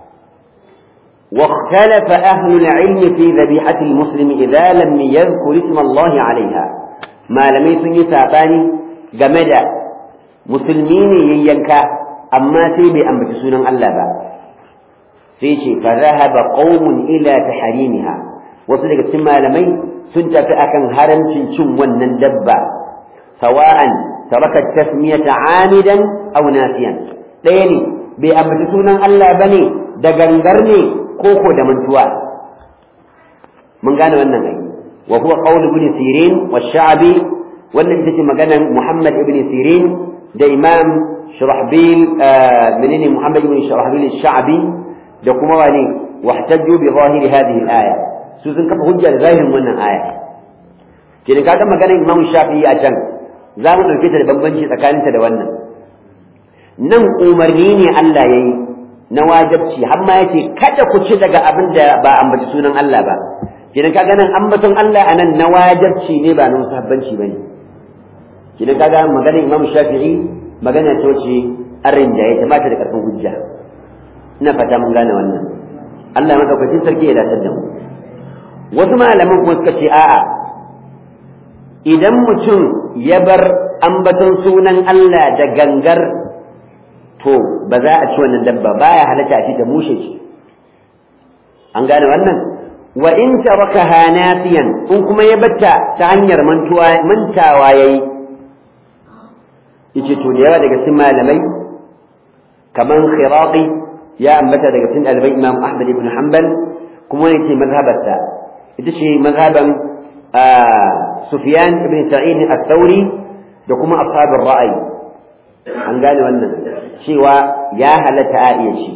واختلف أهل العلم في ذبيحة المسلم إذا لم يذكر اسم الله عليها ما لم يسن ساباني جمدا مسلمين ينكا أما سيبي أم بتسونا الله با سيشي فذهب قوم إلى تحريمها وصدق سما لمي سنت فأكن هرم شنشم ونندبا سواء ترك التسمية عامدا أو ناسيا ليني بأم بتسونا الله بني دغنغرني koko da mantuwa mun gane wannan ai wa huwa qawl ibn sirin wa sha'bi wannan ita ce maganar muhammad ibn sirin da imam shurahbil menene muhammad ibn shurahbil sha'bi da kuma wani wahtajju bi zahiri hadhihi al-aya su sun kafa hujja da zahirin wannan aya kenan kaga maganar imam shafi'i a can za mu dauke ta da bambanci tsakaninta da wannan nan umarni ne Allah yayi na wajabci har ma yace kada ku ci daga abin da ba ambaci sunan Allah ba kidan kaga nan ambaton Allah anan na wajabci ne ba na musabbanci bane kidan kaga maganar Imam Shafi'i magana ce wace arin da ya kamata da karfin hujja ina fata mun gane wannan Allah madaukakin sarki ya dace da mu wasu malaman kuma suka ce a'a idan mutum ya bar ambaton sunan Allah da gangar to ba za a ci wannan dabba baya halatta a ci ta mushe shi an gane wannan wa in tarakaha nafiyan in kuma ya batta ta hanyar mantuwa mantawa yayi yace to da yawa daga cikin malamai kaman khiraqi ya ambata daga cikin ɗaliban Imam Ahmad ibn Hanbal kuma wani ce mazhabarsa ita ce mazhaban Sufyan ibn Sa'id al-Thawri da kuma ashabul ra'ayi an gane wannan cewa ya halatta a iya ci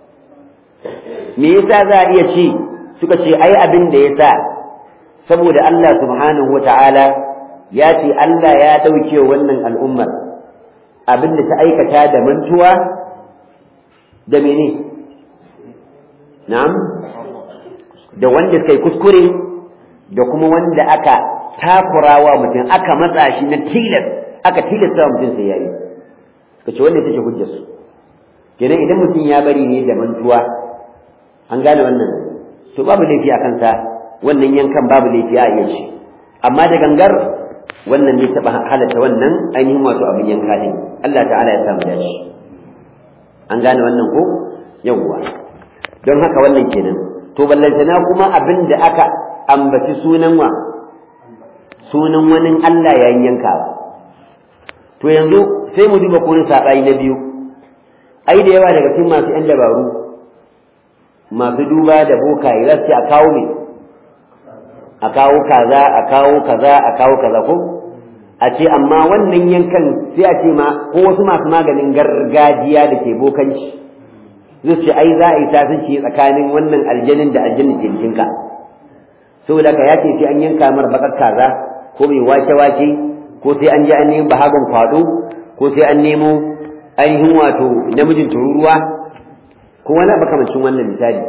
me yasa za a iya ci suka ce ai abin da ya sa saboda Allah subhanahu wa ta'ala ya ce Allah ya ɗauke wannan al'ummar abin da ta aikata da mantuwa da mene na'am da wanda suka yi kuskure da kuma wanda aka takurawa mutum aka matsa shi na tilas aka tilasta mutum sai yayi kace wannan take hujjar su kenan idan mutum ya bari ne da mantuwa an gane wannan to babu laifi a kansa wannan yankan babu laifi a iya ce amma da gangar wannan ne taba halatta wannan ainihin wato abin yanka ne Allah ta'ala ya samu dashi an gane wannan ko yawwa don haka wannan kenan to ballantana kuma abin da aka ambaci sunan wa sunan wani Allah yayin yankawa to yanzu sai mu duba kurin saɓani na biyu ai da yawa daga cikin masu 'yan dabaru masu duba da bokaye za su ce a kawo ne a kawo kaza a kawo kaza a kawo kaza ko a ce amma wannan yankan sai a ce ma ko wasu masu maganin gargajiya da ke bokanci zai ce ai za a yi sasanci tsakanin wannan aljanin da aljanin ke jikinka saboda ka ya ce sai an yanka mar bakar kaza ko mai wake-wake ko sai an je an nemo bahagon kwado ko sai an nemo ainihin wato namijin tururuwa ko wani makamancin wannan misali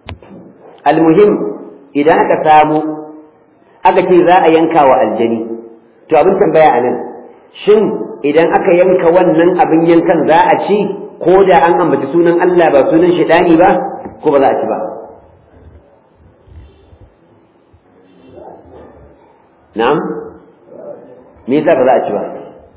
almuhim idan aka samu aka ce za a yanka wa aljani to abin tambaya a nan shin idan aka yanka wannan abin yankan za a ci ko da an ambaci sunan Allah ba sunan shaidani ba ko ba za a ci ba na'am me yasa ba za a ci ba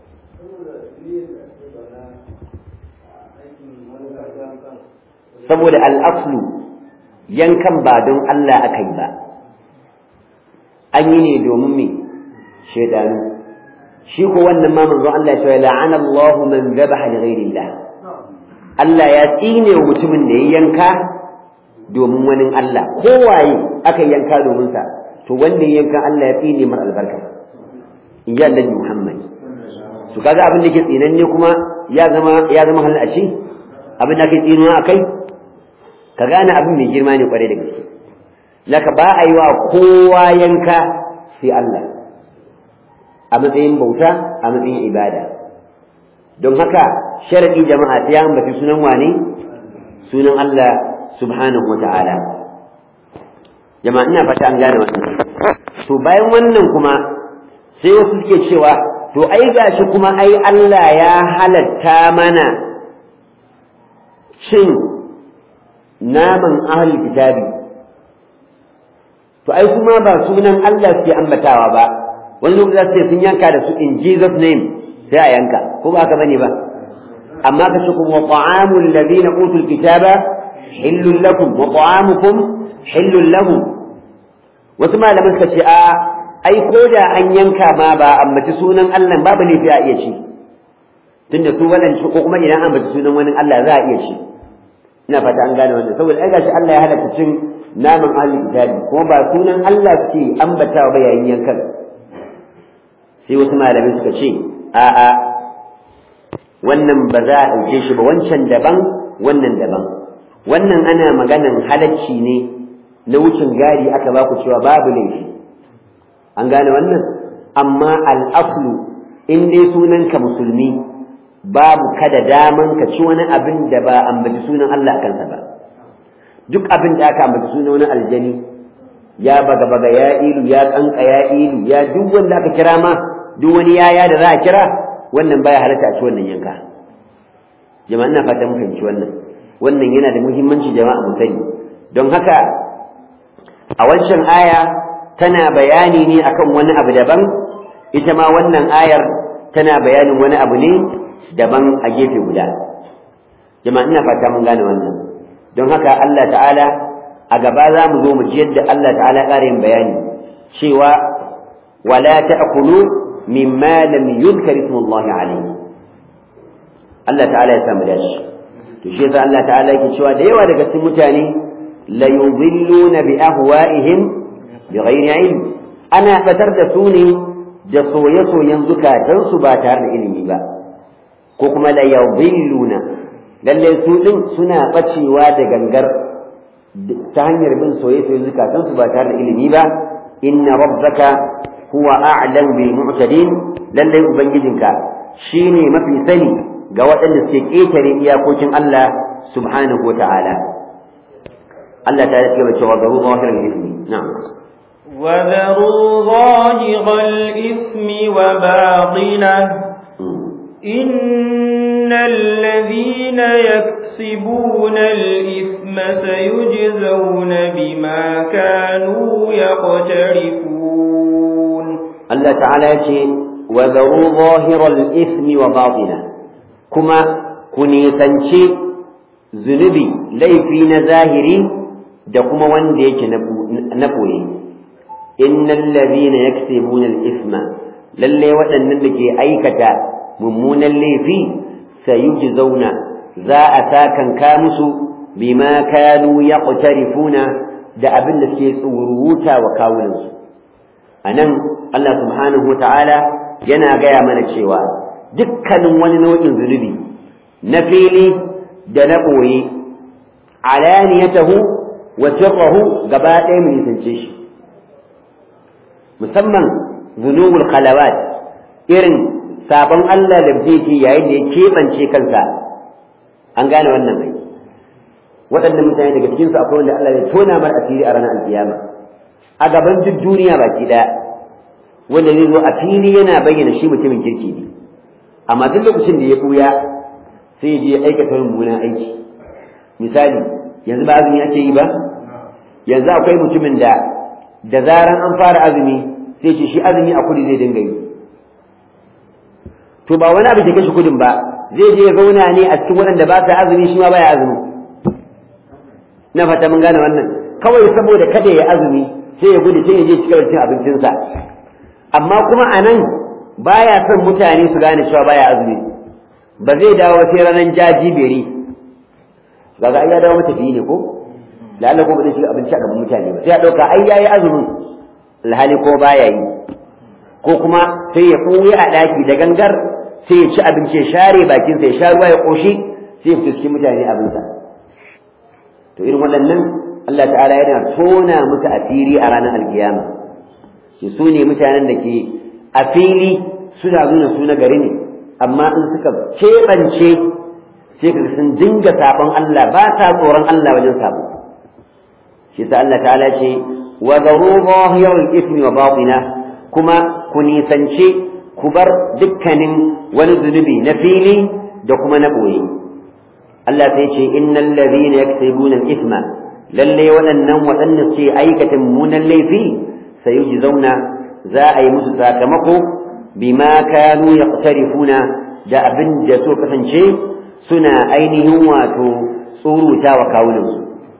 saboda al'aslu yankan ba don Allah aka yi ba an yi ne domin me shaidanu shi ko wannan ma manzon Allah ya ce la'ana Allahu man dhabaha li ghayrillah Allah ya tsine wa mutumin da ya yanka domin wani Allah kowaye aka yanka domin sa to wanda ya yanka Allah ya tsine mar albarka in ji Annabi Muhammad to kaga abin da ke tsinanne kuma ya zama ya zama halal a shi abin da ke tsinuwa akai ka gane abin mai girma ne kwarai da gaske laka ba a yi wa kowa yanka sai Allah a matsayin bauta a matsayin ibada don haka sharadi jama'a ta ya ambaci sunan wane sunan Allah subhanahu wa ta'ala jama'a ina fata an gane wannan to bayan wannan kuma sai wasu suke cewa to ai gashi kuma ai Allah ya halatta mana cin naman ahlul kitabi to ai kuma ba sunan Allah suke ambatawa ba wani lokaci sai sun yanka da su in Jesus name sai a yanka ko ba haka bane ba amma ka kuma wa ta'amul ladina utul kitaba hillul lakum wa ta'amukum hillul lahum wasu malaman suka ce a ai ko da an yanka ma ba ambaci sunan Allah babu laifi a iya ci tunda su waɗanda ko kuma idan an ambaci sunan wani Allah za a iya ci ina fata an gane wannan saboda ai gashi Allah ya halatta cin naman ahli kitabi kuma ba sunan Allah suke ambatawa ba yayin yankan sai wasu malamai suka ce a'a wannan ba za a ɗauke shi ba wancan daban wannan daban wannan ana maganan halacci ne na wucin gari aka ba ku cewa babu laifi an gane wannan amma al'aslu in dai sunanka musulmi babu kada daman ka ci wani abin da ba ambaci sunan Allah a kansa ba duk abin da aka ambaci sunan wani aljani ya baga baga ya ilu ya kanka ya ilu ya duk wanda aka kira ma duk wani yaya da za a kira wannan baya halatta a ci wannan yanka jama'a ina fatan mu fahimci wannan wannan yana da muhimmanci jama'a mu sani don haka a wancan aya tana bayani ne akan wani abu daban ita ma wannan ayar tana bayanin wani abu ne daban a gefe guda jama'a ina fata mun gane wannan don haka Allah ta'ala a gaba za mu zo mu ji yadda Allah ta'ala ƙara yin bayani cewa wala ta'kulu mimma lam yuzkar ismullahi alayhi Allah ta'ala ya samu dashi to shi yasa Allah ta'ala yake cewa da yawa daga cikin mutane la yudilluna bi ahwa'ihim bi ghairi ilm ana batar da su ne da soye-soyen zukatansu ba tare da ilimi ba ko kuma la yudilluna lalle su din suna bacewa da gangar ta hanyar bin soye-soyen zukatansu ba tare da ilimi ba inna rabbaka huwa a'lam bil mu'tadin lalle ubangijinka shine mafi sani ga waɗanda suke ƙetare iyakokin Allah subhanahu wata'ala Allah ta yake cewa garu zahirin ismi na'am وذروا ظاهر الإثم وباطنه إن الذين يكسبون الإثم سيجزون بما كانوا يقترفون الله تعالى يقول وذروا ظاهر الإثم وباطنه kuma ku nisanci zunubi laifi na zahiri da kuma wanda yake na ɓoye innal ladhina yaksibuna al-ithma lalle waɗannan da ke aikata mummunan laifi sayujzauna za a sakanka musu bima kanu yaqtarifuna da abin da suke tsuruta wa kawunansu anan Allah subhanahu wa ta'ala yana gaya mana cewa dukkanin wani nau'in zunubi na fili da na ɓoye alaniyatahu wa sirrahu gaba ɗaya mu nisance shi musamman zunubul khalawat irin sabon Allah da zai yayin da ya keɓance kansa an gane wannan mai waɗannan mutane daga cikinsu akwai wanda Allah ya tona mar asiri a ranar alkiyama a gaban duk duniya baki ɗaya wanda zai zo a fili yana bayyana shi mutumin kirki ne amma duk lokacin da ya buya sai ya je ya aikata mummunan aiki misali yanzu ba azumi ake yi ba yanzu akwai mutumin da da zaran an fara azumi sai ce shi azumi a kudi zai dinga yi to ba wani abu ke kashe kudin ba zai je ya zauna ne a cikin waɗanda ba sa azumi shi ma baya azumi na fata mun gane wannan kawai saboda kada ya azumi sai ya gudu sai ya je cikin cin abincinsa amma kuma a nan baya son mutane su gane cewa baya azumi ba zai dawo sai ranar jajiberi kaga ai ya dawo matafiyi ne ko da Allah ko ba zai shiga abinci a gaban mutane ba sai ya dauka ai yayi azumin alhali ko baya yi ko kuma sai ya koyi a daki da gangar sai ya ci abinci ya share bakin sa ya sha ruwa ya koshi sai ya fuskin mutane abin sa to irin waɗannan Allah ta'ala yana tona musu asiri a ranar alkiyama shi su ne mutanen da ke a fili suna nuna su na gari ne amma in suka keɓance sai ka sun dinga sabon Allah ba ta tsoron Allah wajen sabo shi sa Allah ta'ala ce wa zaru zahirul ismi wa batina kuma ku nisance ku bar dukkanin wani zunubi na fili da kuma na boye Allah sai ce innal ladhina yaktubuna al-ithma lalle waɗannan waɗanda suke aikata munan laifi sayujzauna za a yi musu sakamako bima kanu yaqtarifuna da abin da so kasance suna ainihin wato tsuruta wa kawunansu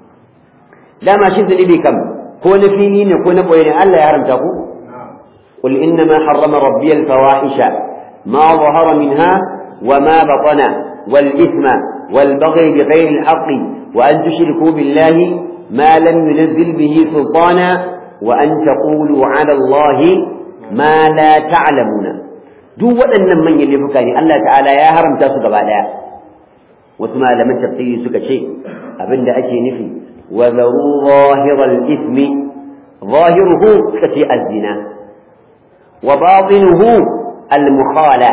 dama shi zunubi kam ko na fili ne ko na boye ne Allah ya haramta ku قل إنما حرم ربي الفواحش ما ظهر منها وما بطن والإثم والبغي بغير الحق وأن تشركوا بالله ما لم ينزل به سلطانا وأن تقولوا على الله ما لا تعلمون duk waɗannan manyan laifuka ne Allah ta'ala ya haramta su gaba ɗaya wasu malaman tafsiri suka ce abinda ake nufi wa zaru zahiral ismi zahiruhu suka ce az-zina wa batinuhu al-mukhala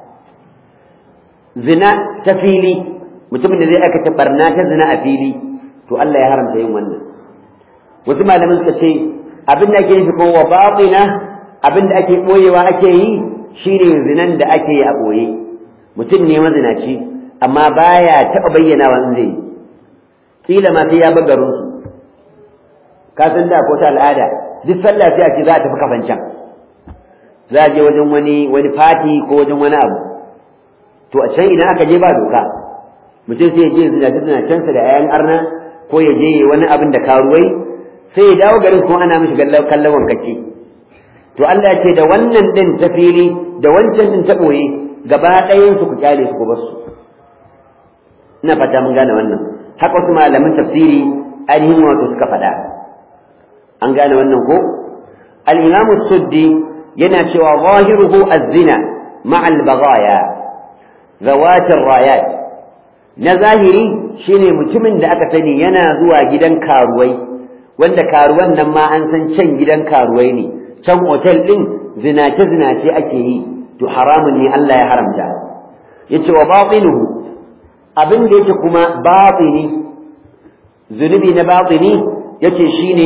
zina ta fili mutumin da zai aikata barna ta zina a fili to Allah ya haramta yin wannan wasu malaman suka ce abin da ake nufi ko wa batina abin da ake boyewa ake yi shine zinan da ake yi a boye mutum ne mazinaci amma baya taɓa bayyana wa zai yi kila ma sai ya bar garin su ka san da ko ta al'ada duk sallah sai a ce za a tafi kafancan za a je wajen wani wani fati ko wajen wani abu to a can idan aka je ba doka mutum sai ya je zinaci zinacensa da ayan arna ko ya je wani abin da karuwai sai ya dawo garin kuma ana mishi kallon wankake to Allah ya ce da wannan din ta fili da wancan din ta boye gaba ɗayan su ku kyale su ku bar su ina fata mun gane wannan haka wasu malaman tafsiri ainihin wato suka faɗa an gane wannan ko al-imam suddi yana cewa zahiruhu az-zina ma'a al-baghaya zawatir rayat na zahiri shine mutumin da aka sani yana zuwa gidan karuwai wanda karuwan nan ma an san can gidan karuwai ne can otel din zinace zinace ake yi to haramun ne Allah ya haramta yace wa batinuhu abin da yake kuma batini zunubi na batini yace shine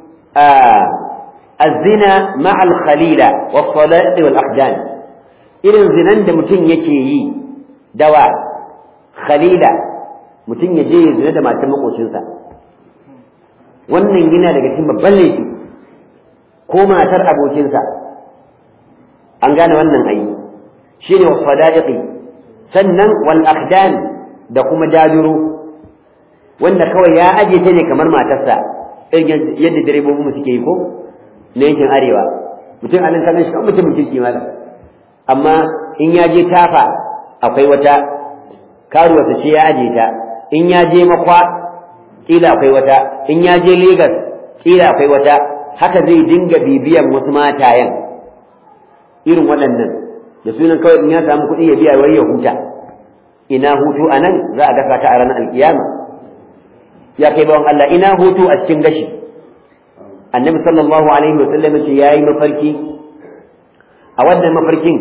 الزنا مع الخليلة والصلاة والأحدان irin zinan da mutum yake yi dawa khalila mutum ya je ya zina da matan makocinsa wannan yana daga cikin babban laifi ko matar abokinsa an gane wannan ayi shine wasadaiqi sannan wal akhdan da kuma dajuro wanda kawai ya aje ta ne kamar matarsa irin yadda direbobin mu suke yi ko na yankin arewa mutum a nan kallon shi kan mutumin kirki malam amma in ya je tafa akwai wata karuwa ta ce ya aje ta in ya je makwa kila akwai wata in ya je Legas kila akwai wata haka zai dinga bibiyan wasu matayen irin waɗannan da sunan kawai in ya samu kuɗi ya biya wai ya huta ina hutu a nan za a gasa ka a ranar alkiyama ya kai bawan Allah ina hutu a cikin gashi annabi sallallahu alaihi wa sallam ce yayi mafarki a wannan mafarkin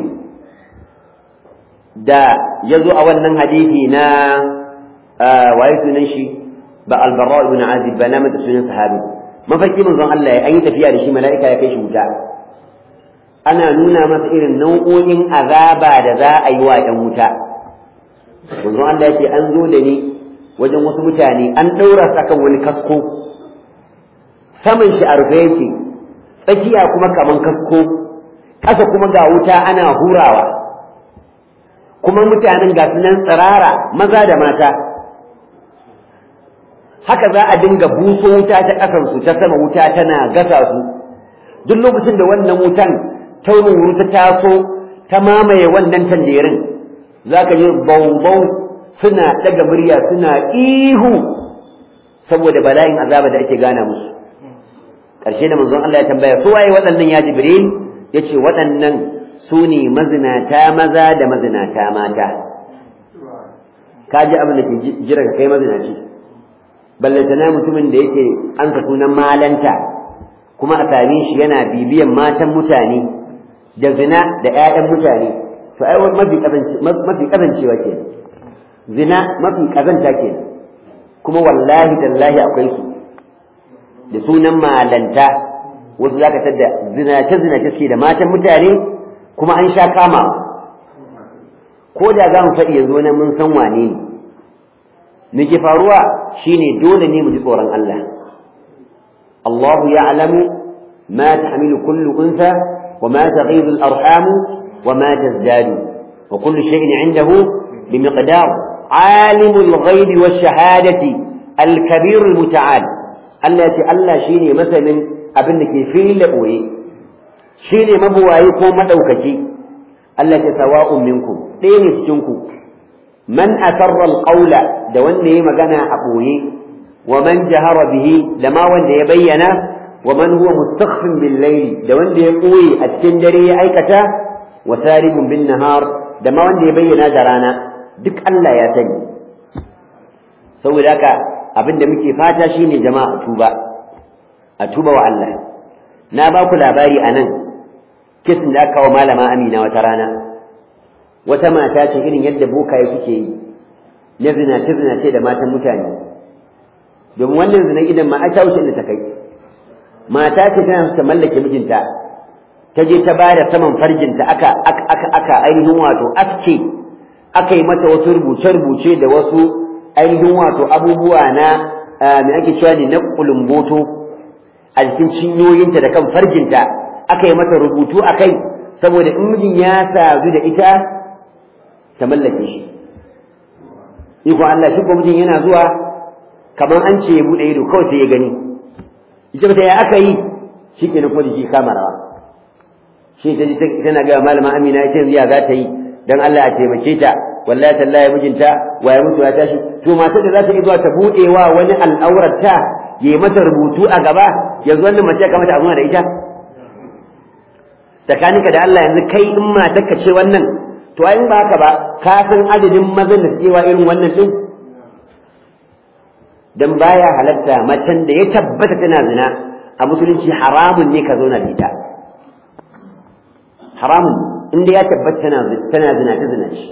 da ya zo a wannan hadisi na waye sunan shi ba albarra ibn azib ba na mata sunan sahabi mafarki manzon Allah ya yi tafiya da shi mala'ika ya kai shi wuta ana nuna masa irin nau'o'in azaba da za a yi wa ‘yan wuta manzo Allah ya ce an zo da ni wajen wasu mutane an ɗaura su akan wani kasko saman shi a rufe yake tsakiya kuma kaman kasko ƙasa kuma ga wuta ana hurawa kuma mutanen ga su nan tsirara maza da mata haka za a dinga buso wuta ta ƙasansu ta sama wuta tana gasa su duk lokacin da wannan wutan taurin wuri ta taso ta mamaye wannan tanjerin za ka ji bau suna ɗaga murya suna ihu saboda bala'in azaba da ake gana musu ƙarshe da manzon Allah ya tambaya su waye waɗannan ya jibril ya ce waɗannan su ne mazinata maza da mazinata mata ka ji abin da ke jira ka kai mazinaci ballantana mutumin da yake an ka sunan malanta kuma a same shi yana bibiyan matan mutane da zina da 'ya'yan mutane to ai mafi kazancewa ke zina mafi kazanta ke kuma wallahi tallahi akwai su da sunan malanta wasu zaka tadda zinace zinace suke da matan mutane kuma an sha kama ko da za mu faɗi yanzu nan mun san wane ne me ke faruwa shine dole ne mu ji tsoron Allah Allah ya'lamu ma tahmilu kullu unsa wa ma taghidu al-arham wa ma tazdadu wa kullu shay'in 'indahu bimiqdar عالم الغيب والشهادة الكبير المتعال Allah ya ce Allah shi ne masanin abin da ke fili ɓoye shi ne mabuwayi ko maɗaukaki Allah ce sawa'un minkum ɗaya ne cikinku man asarra alqawla da wanda ya magana a ɓoye wa man jahara bihi da ma wanda ya bayyana wa man huwa mustakhfin bil layli da wanda ya ɓoye a cikin dare ya aikata wa saribun bin nahar da ma wanda ya bayyana da rana duk Allah ya sani saboda haka abin da muke fata shine jama'a tuba a tuba wa Allah na ba ku labari a nan kisin da aka kawo malama amina wata rana wata mata ce irin yadda bokaye suke yi na zinace zinace da matan mutane domin wannan zina idan ma ta wuce da ta kai mata ce tana ta mallake mijinta ta je ta bada saman farjinta aka aka aka ainihin wato aske aka yi mata wasu rubuce-rubuce da wasu ainihin wato abubuwa na me ake cewa ne na kulumboto a jikin cinyoyinta da kan farjinta aka yi mata rubutu a kai saboda in mijin ya sadu da ita ta mallake shi iko Allah shi ko mijin yana zuwa kamar an ce ya buɗe ido kawai sai ya gani ita ta ya aka yi shi ke kuma jiki kama rawa shi ta ji tana gaya malama amina ita yanzu ya za ta yi dan Allah a taimake ta wallahi tallahi mijinta waye mutu ya tashi to matar da za ta zuwa ta bude wa wani al'aurarta ya yi mata rubutu a gaba yanzu wannan mace ya kamata a zuna da ita tsakaninka da Allah yanzu kai in matarka ce wannan to ai ba haka ba ka san adadin mazan da suke wa irin wannan din dan baya halatta macen da ya tabbata tana zina a musulunci haramun ne ka zauna da ita haramun inda ya tabbata tana tana zina ta zina shi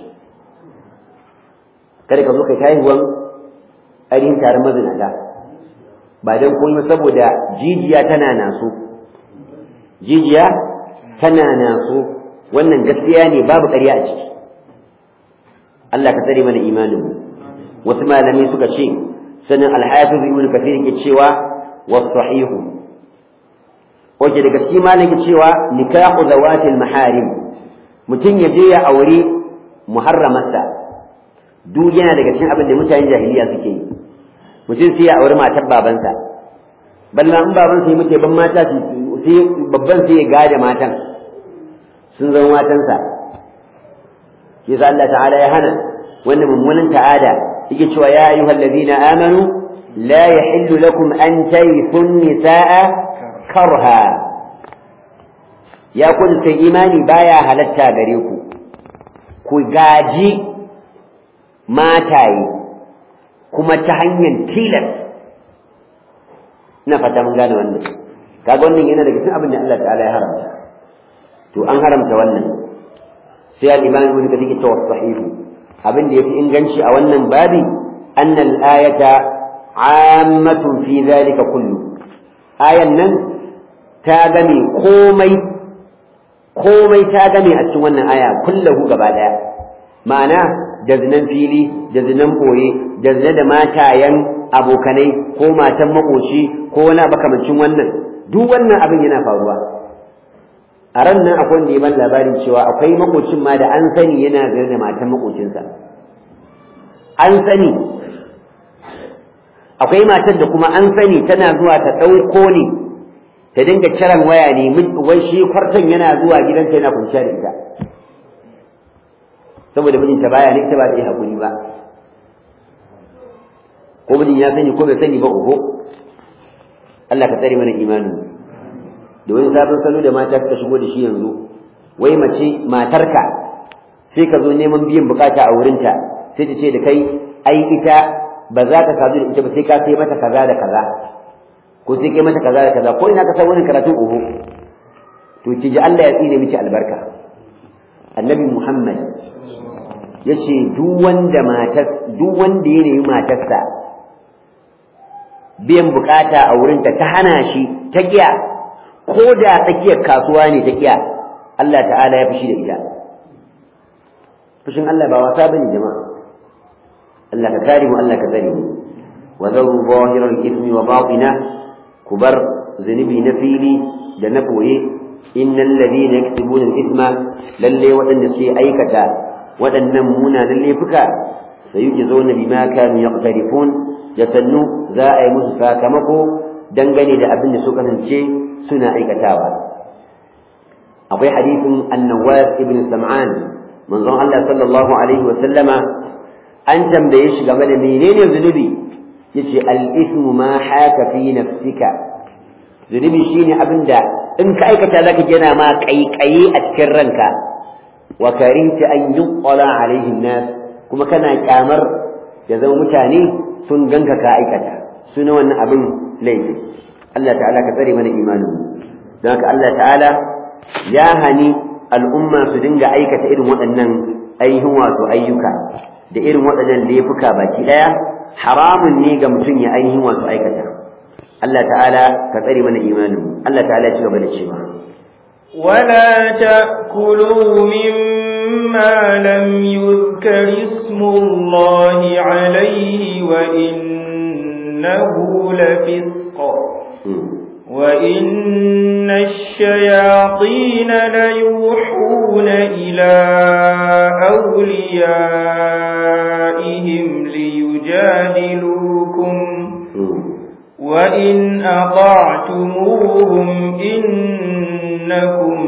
kada ka zo kai haihuwan ainihin taron mazinata ba don komai saboda jijiya tana naso jijiya tana naso wannan gaskiya ne babu ƙarya a ciki Allah ka tsare mana imanin mu wasu malamai suka ce sanin alhafiz ibn kathir ke cewa was-sahihu wace daga cikin malam ke cewa nikahu zawatil maharim mutum ya je ya aure muharramarsa duk yana daga cikin abin da mutanen jahiliya suke yi mutum sai ya auri matar babansa balla in babansa ya muke ban mata sai babban sai ya gada matan sun zama matansa shi sa Allah ta'ala ya hana wannan mummunan ta'ada yake cewa ya ayyuhal ladina amanu la yahillu lakum an tayfu nisaa karha ya kun sai imani baya halatta gare ku ku gaji mataye kuma ta hanyar tilas ina fata mun gane wannan kaga wannan yana daga cikin abin da Allah ta'ala ya haramta to an haramta wannan sai al-imam ibn kathir ke cewa sahihu abin da yafi inganci a wannan babi anna al-ayata ammatun fi dhalika kullu ayan nan ta gane komai komai ta game a cikin wannan aya kullahu gaba daya ma'ana da zinan fili da zinan boye da zina da matayen abokanai ko matan makoci ko wani makamancin wannan duk wannan abin yana faruwa a ran nan akwai wanda ya ban labarin cewa akwai makocin ma da an sani yana zina da matan makocinsa an sani akwai matar da kuma an sani tana zuwa ta ɗauko ne ta dinga kiran waya ne wai shi kwartan yana zuwa gidanta yana kunciya da ita saboda mijinta baya ne ita ba ta yi haƙuri ba ko mijin ya sani ko bai sani ba uku Allah ka tsare mana imani da wani sabon salo da mata suka shigo da shi yanzu wai mace matarka sai ka zo neman biyan bukata a wurinta sai ta ce da kai ai ita ba za ka sadu da ita ba sai ka sai mata kaza da kaza ko sai kai mata kaza da kaza ko ina ka san wani karatu uhu to ki ji Allah ya tsine miki albarka annabi Muhammad yace duk wanda matar duk wanda ya nemi matarsa biyan bukata a wurinta ta hana shi ta kiya ko da tsakiyar kasuwa ne ta kiya Allah ta'ala ya fushi da ita fushin Allah ba wasa bane jama'a Allah ka kare mu Allah ka tsare mu wa zaru zahiral ithmi wa batina kubar zunubi na fili da na boye innal ladina yaktubuna al-ithma lalle waɗanda suke aikata waɗannan munanan laifuka sayujzauna bima kanu yaqtarifun da sannu za a yi musu sakamako dangane da abin da suka kasance suna aikatawa akwai hadisin annawas ibn sam'an manzon Allah sallallahu alaihi wa sallama an tambaye shi game da menene zunubi yace al-ithmu ma haka fi nafsika zunubi shine abin da in ka aikata zaka gina ma kaikayi a cikin ranka wa karinta an yuqala alaihi nas kuma kana kyamar ya zama mutane sun ganka ka aikata suna wannan abin laifi Allah ta'ala ka tsare mana imanin don haka Allah ta'ala ya hani al'umma su dinga aikata irin waɗannan ainihin wato ayyuka da irin waɗannan laifuka baki ɗaya haramun ne ga mutum ya ainihin wato aikata Allah ta'ala ka tsare mana imanin Allah ta'ala ya ci gaba da cewa ولا تأكلوا مما لم يذكر اسم الله عليه وإنه لفسق وإن الشياطين ليوحون إلى أوليائهم ليجادلوكم وإن أطعتموهم إنكم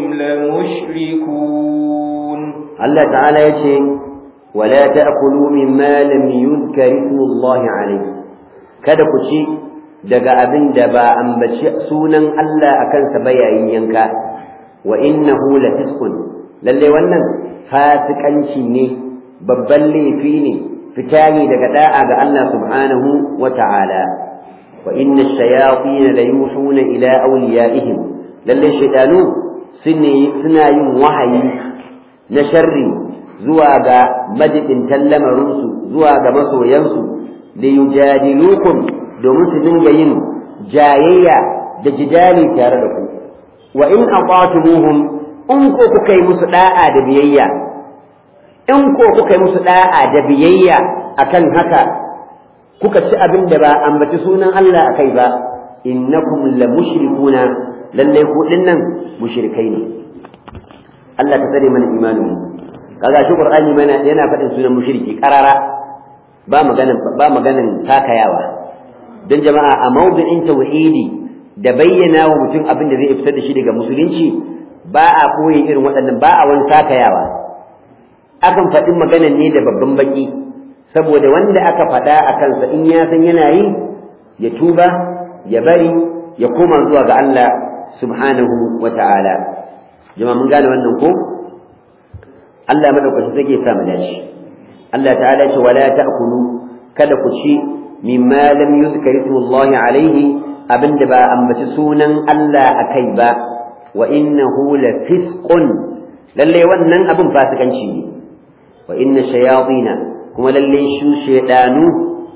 لمشركون الله تعالى يقول ولا تأكلوا مما لم يذكر اسم الله عليه kada ku ci daga abin da ba ambaci sunan Allah a kansa ba yayin yanka wa innahu la fisqun lalle wannan fasikanci ne babban laifi ne fita ne daga da'a ga Allah subhanahu wa ta'ala wa inna ash-shayatin la yuhuna ila awliyaihim lalle shaytanu suna yin wahayi na sharri zuwa ga majidin lamarinsu zuwa ga masoyansu da yujadilukum domin su dinga yin jayayya da jidali tare da ku wa in aqatumuhum in ko kuka yi musu da'a da biyayya in ko kuka yi musu da'a da biyayya akan haka kuka ci abin da ba ambaci sunan Allah akai ba innakum la mushrikuna lalle ku dinnan mushrikai ne Allah ka tsare mana imanin kaga shi Qur'ani mana yana faɗin sunan mushriki karara ba maganan ba maganan takayawa dan jama'a a mawdu'in tauhidi da bayyana wa mutum abin da zai fitar da shi daga musulunci ba a koyi irin waɗannan ba a wani takayawa akan faɗi maganan ne da babban baki saboda wanda aka faɗa a kansa in ya san yana yi ya tuba ya bari ya koma zuwa ga Allah subhanahu wa ta'ala jama'a mun gane wannan ko Allah madaukakin zai sa mu dace Allah ta'ala ce wala ta'kulu kada ku ci mimma lam yuzkar ismullahi alaihi abinda ba ambaci sunan Allah akai ba wa innahu la fisqun lalle wannan abin fasikanci ne wa inna shayatina kuma lalle shu shaydanu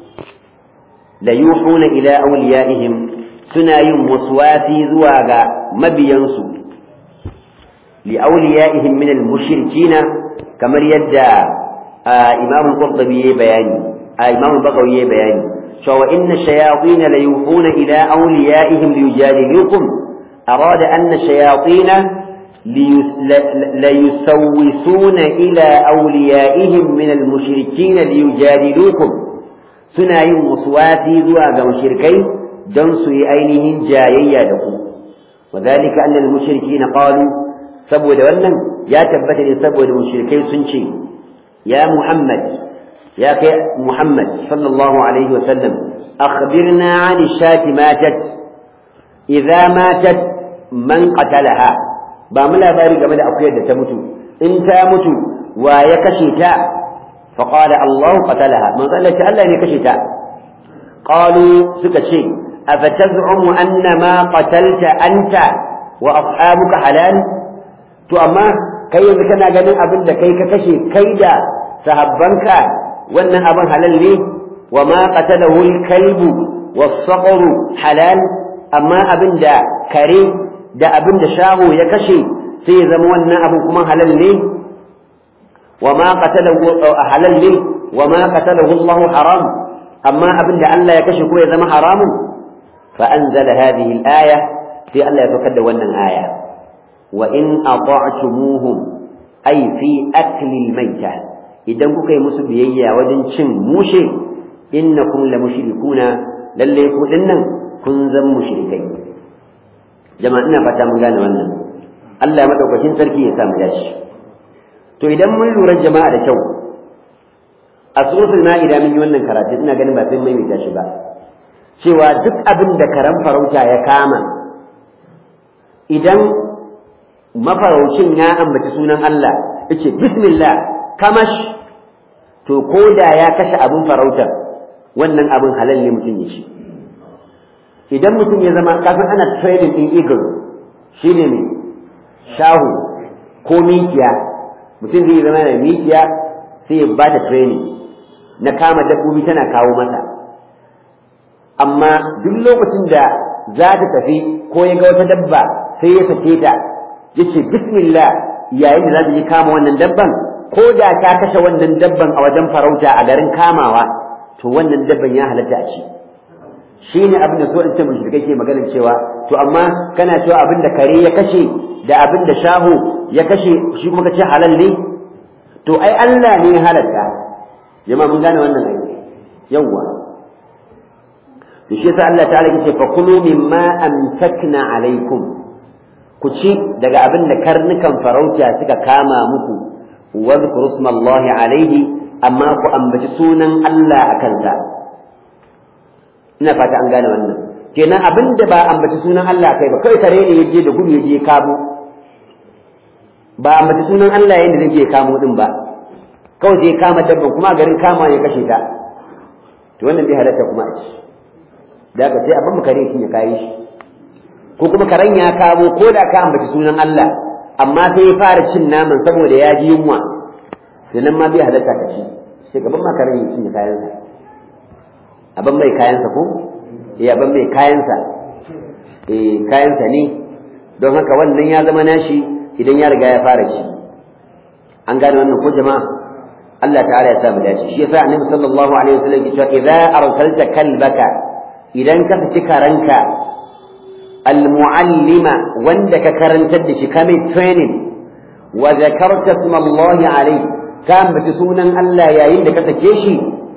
la yuhuna ila awliyaihim suna yin waswasi zuwa ga mabiyansu li awliyaihim min al-mushrikina kamar yadda imam al-qurtubi ya bayani imam al-bagawi ya bayani cewa inna shayatin la yufuna ila awliyaihim liyujadilukum arada anna shayatin ليسوسون إلى أوليائهم من المشركين ليجادلوكم سنا يوم وسواتي ذو مشركين دنسوا أينهم جايا لكم وذلك أن المشركين قالوا سبو دولنا يا تبتني سبو المشركين سنشي يا محمد يا محمد صلى الله عليه وسلم أخبرنا عن الشاة ماتت إذا ماتت من قتلها ba mu labari game da akuyar da ta mutu in ta mutu wa ya kashe ta fa qala Allah qatalaha man Allah ce Allah ne kashe ta qalu suka ce afataz'umu anna ma qatalta anta wa ashabuka halal to amma kai yanzu kana ganin abin da kai ka kashe kai da sahabbanka wannan abin halal ne wa ma qatalahu al-kalbu was-saqru halal amma abin da kare da abin da shaho ya kashe sai ya zama wannan abin kuma halal ne wa ma qatalahu halal ne wa ma qatalahu Allah haram amma abin da Allah ya kashe ko ya zama haramun fa anzala hadhihi al-aya sai Allah ya fakar da wannan aya wa in ata'tumuhum ay fi akli al-mayta idan kuka yi musu biyayya wajen cin mushe innakum la mushrikuna lalle ku dinnan kun zan mushrikai jama'a ina fata mun gane wannan Allah madaukakin sarki ya samu dashi to idan mun lura jama'a da kyau a suratul ma'ida mun yi wannan karatu ina ganin ba sai mai mai shi ba cewa duk abin da karan farauta ya kama idan mafaraucin ya ambaci sunan Allah yace bismillah kamash to ko da ya kashe abin farautar wannan abin halal ne mutum ya shi idan mutum ya zama kafin ana training din eagle shine ne shahu ko mikiya mutum zai zama da mikiya sai ya ba da training na kama dabbobi tana kawo masa amma duk lokacin da za ta tafi ko ya ga wata dabba sai ya sake ta ya ce bismillah yayin da za ta yi kama wannan dabban ko da ta kashe wannan dabban a wajen farauta a garin kamawa to wannan dabban ya halatta a ci shi ne abin da so in ce mushrikai ke maganar cewa to amma kana cewa abin da kare ya kashe da abin da shahu ya kashe shi kuma kace halal ne to ai Allah ne ya halatta jama'a mun gane wannan ai yawwa to shi yasa Allah ta'ala yace fa kulu mimma amsakna alaikum ku ci daga abin da karnukan farauta suka kama muku wa zkuru smallahi alaihi amma ku ambaci sunan Allah akan sa ina fata an gane wannan kenan abin da ba ambaci sunan Allah kai ba kai kare ne yaje da gudu yaje kamo ba ambaci sunan Allah yayin da zai je kamo din ba kawai sai kama dabban kuma garin kama ya kashe ta to wannan bai halatta kuma a ci da haka sai abin kare shi ya kai shi ko kuma karen ya kamo ko da ka ambaci sunan Allah amma sai ya fara cin naman saboda ya ji yunwa sannan ma bai halatta ka ci sai gaban ma karen ya cinye kayansa abin mai kayansa ko eh abin mai kayansa eh kayansa ne don haka wannan ya zama nashi idan ya riga ya fara ci an gane wannan ko jama'a Allah ta'ala ya sa mu dace shi yasa annabi sallallahu alaihi wasallam ya ce idza arsalta kalbaka idan ka fici karanka almuallima wanda ka karantar da shi ka mai training wa zakarta isma Allah alaihi ka ambaci sunan Allah yayin da ka sake shi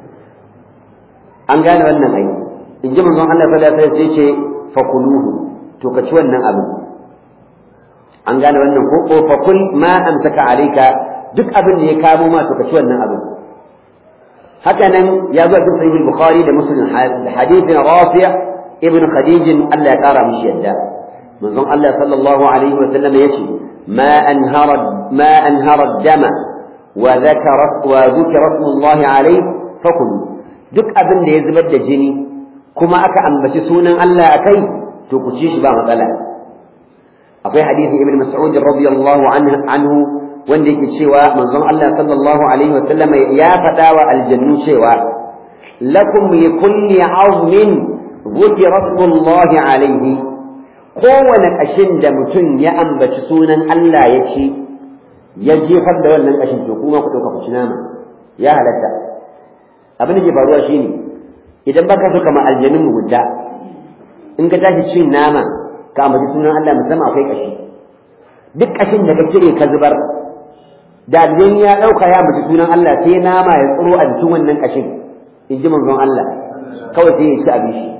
an gane wannan ai in ji manzon Allah sallallahu alaihi wasallam sai ce fakuluhu to ka ci wannan abu an gane wannan ko ko fakul ma amsaka alayka duk abin da ya kamo ma to ka ci wannan abin haka nan ya zo cikin sahih bukhari da muslim hadithin rafi' ibn khadij Allah ya kara mishi yadda manzon Allah sallallahu alaihi wasallam yace ma anhara ma anhara dama wa dhakara wa dhukira Allah alaihi fakulu duk abin da ya zubar da jini kuma aka ambaci sunan Allah a kai to ku ci shi ba matsala akwai hadisin ibn mas'ud radiyallahu anhu wanda yake cewa manzon Allah sallallahu alaihi wasallam ya faɗa wa aljannu cewa lakum li kulli azmin dhukira Allah alaihi kowane ƙashin da mutum ya ambaci sunan Allah ya ci ya jefar da wannan ƙashin to kuma ku ɗauka ku ci nama ya halatta abin da ke faruwa shine idan baka so kama aljanin mugunta in ka tashi cin nama ka ambaci sunan Allah musamman akwai ƙashi duk ƙashin da ka cire ka zubar da aljani ya ɗauka ya ambaci sunan Allah sai nama ya tsiro a jikin wannan ƙashin in ji manzon Allah kawai sai ya ci abin shi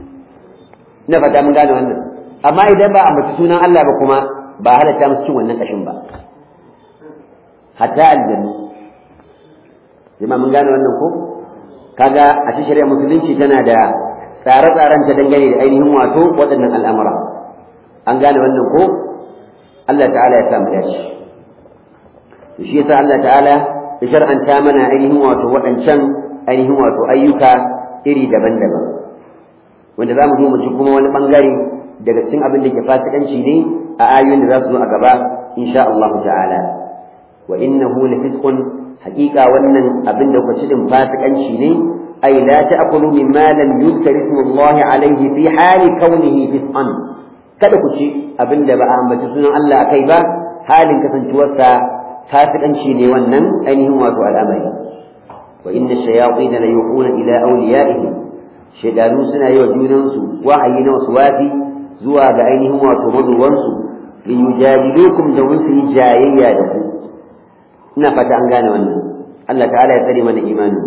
ina fata mun gane wannan amma idan ba a mace sunan Allah ba kuma ba halatta musu cin wannan kashin ba hatta aljannu jama'a mun gane wannan ko kaga a cikin shari'a musulunci tana da tsare-tsaren ta dangane da ainihin wato waɗannan al'amura an gane wannan ko Allah ta'ala ya sa mu dace shi yasa Allah ta'ala ya shar'anta mana ainihin wato waɗancan ainihin wato ayyuka iri daban-daban wanda za mu zo mu ji kuma wani bangare daga cikin abin da ke fasikanci ne a ayoyin da za su zo a gaba insha Allah ta'ala wa innahu lafisqun haqiqa wannan abin da kuka din fasikanci ne ay la ta'kulu mimma lam yuzkar ismullahi alayhi fi hali kaunihi fisqan kada ku ci abin da ba a ambaci sunan Allah akai ba halin kasancewarsa fasikanci ne wannan ainihin wato al'amari wa inna shayatin la yuquna ila awliyaihim shaydanu suna yi wa junansu wahayi na wasu wafi zuwa ga ainihin wato mazuwansu li yujadilukum da mun yi jayayya da ku ina fata an gane wannan Allah ta'ala ya tsare mana imanin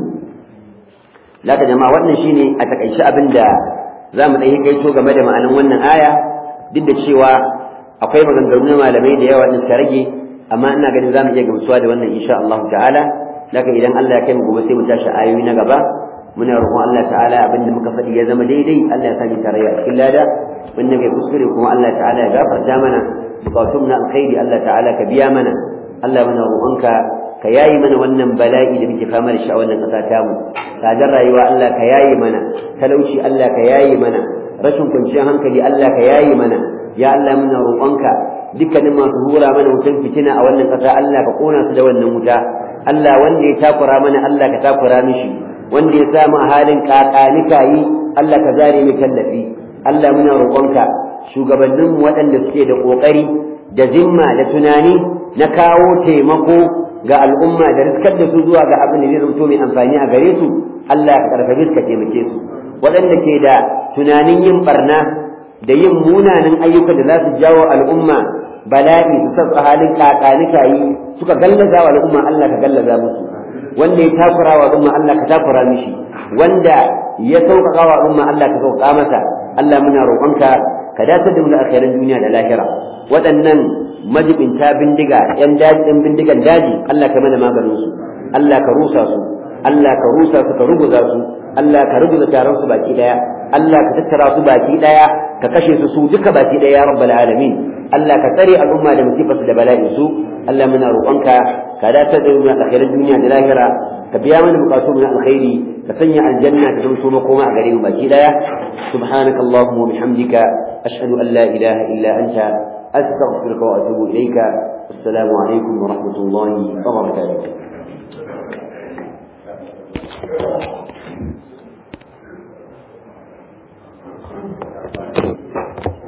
laka jama'a wannan shine a takaice abin da za mu ɗan kaito game da ma'anan wannan aya duk da cewa akwai maganganu na malamai da yawa din rage amma ina ganin za mu iya gamsuwa da wannan insha Allah ta'ala laka idan Allah ya kai mu gobe sai mu tashi ayoyi na gaba muna roƙon Allah ta'ala abin da muka faɗi ya zama daidai Allah ya sani tarayya a cikin lada wanda kai kuskure kuma Allah ta'ala ya gafarta mana bukatun na alkhairi Allah ta'ala ka biya mana Allah muna roƙonka ka yayi mana wannan bala'i da muke fama da shi a wannan ƙasa ta mu tsadar rayuwa Allah ka yayi mana talauci Allah ka yayi mana rashin kwanciyar hankali Allah ka yayi mana ya Allah muna roƙonka dukkanin masu hura mana wutan fitina a wannan ƙasa Allah ka kona su da wannan wuta Allah wanda ya takura mana Allah ka takura mishi wanda ya samu a halin kakanika yi Allah ka zare mai tallafi Allah muna roƙonka shugabanninmu waɗanda suke da ƙoƙari da zimma da tunani na kawo taimako ga al'umma da riskar da su zuwa ga abin da zai zanto mai amfani a gare su Allah ka karfafe su ka taimake su waɗanda ke da tunanin yin barna da yin munanan ayyukan da za su jawo al'umma bala'i su sassa halin kakanika yi suka gallaza wa al'umma Allah ka gallaza musu wanda ya takura wa al'umma Allah ka takura mishi wanda ya sauƙaƙa wa al'umma Allah ka sauƙaƙa masa Allah muna roƙonka ka dace da mu da alkhairan duniya da lahira waɗannan majibinta bindiga ƴan daji ɗan bindigan daji Allah ka mana maganin su Allah ka rusa su Allah ka rusa su ka ruguza su Allah ka ruguza taron su baki daya Allah ka tattara su baki daya ka kashe su su duka baki daya ya rabbal alamin Allah ka tsare al'umma da musifarsu da bala'in su Allah muna roƙonka ka dace da mu alkhairan duniya da lahira ka biya mana bukatu mu na alkhairi ka sanya aljanna ta zama makoma a gare mu baki daya subhanaka allahumma wa bihamdika ashhadu an la ilaha illa anta astaghfiruka wa atubu ilayka assalamu alaikum wa rahmatullahi wa barakatuh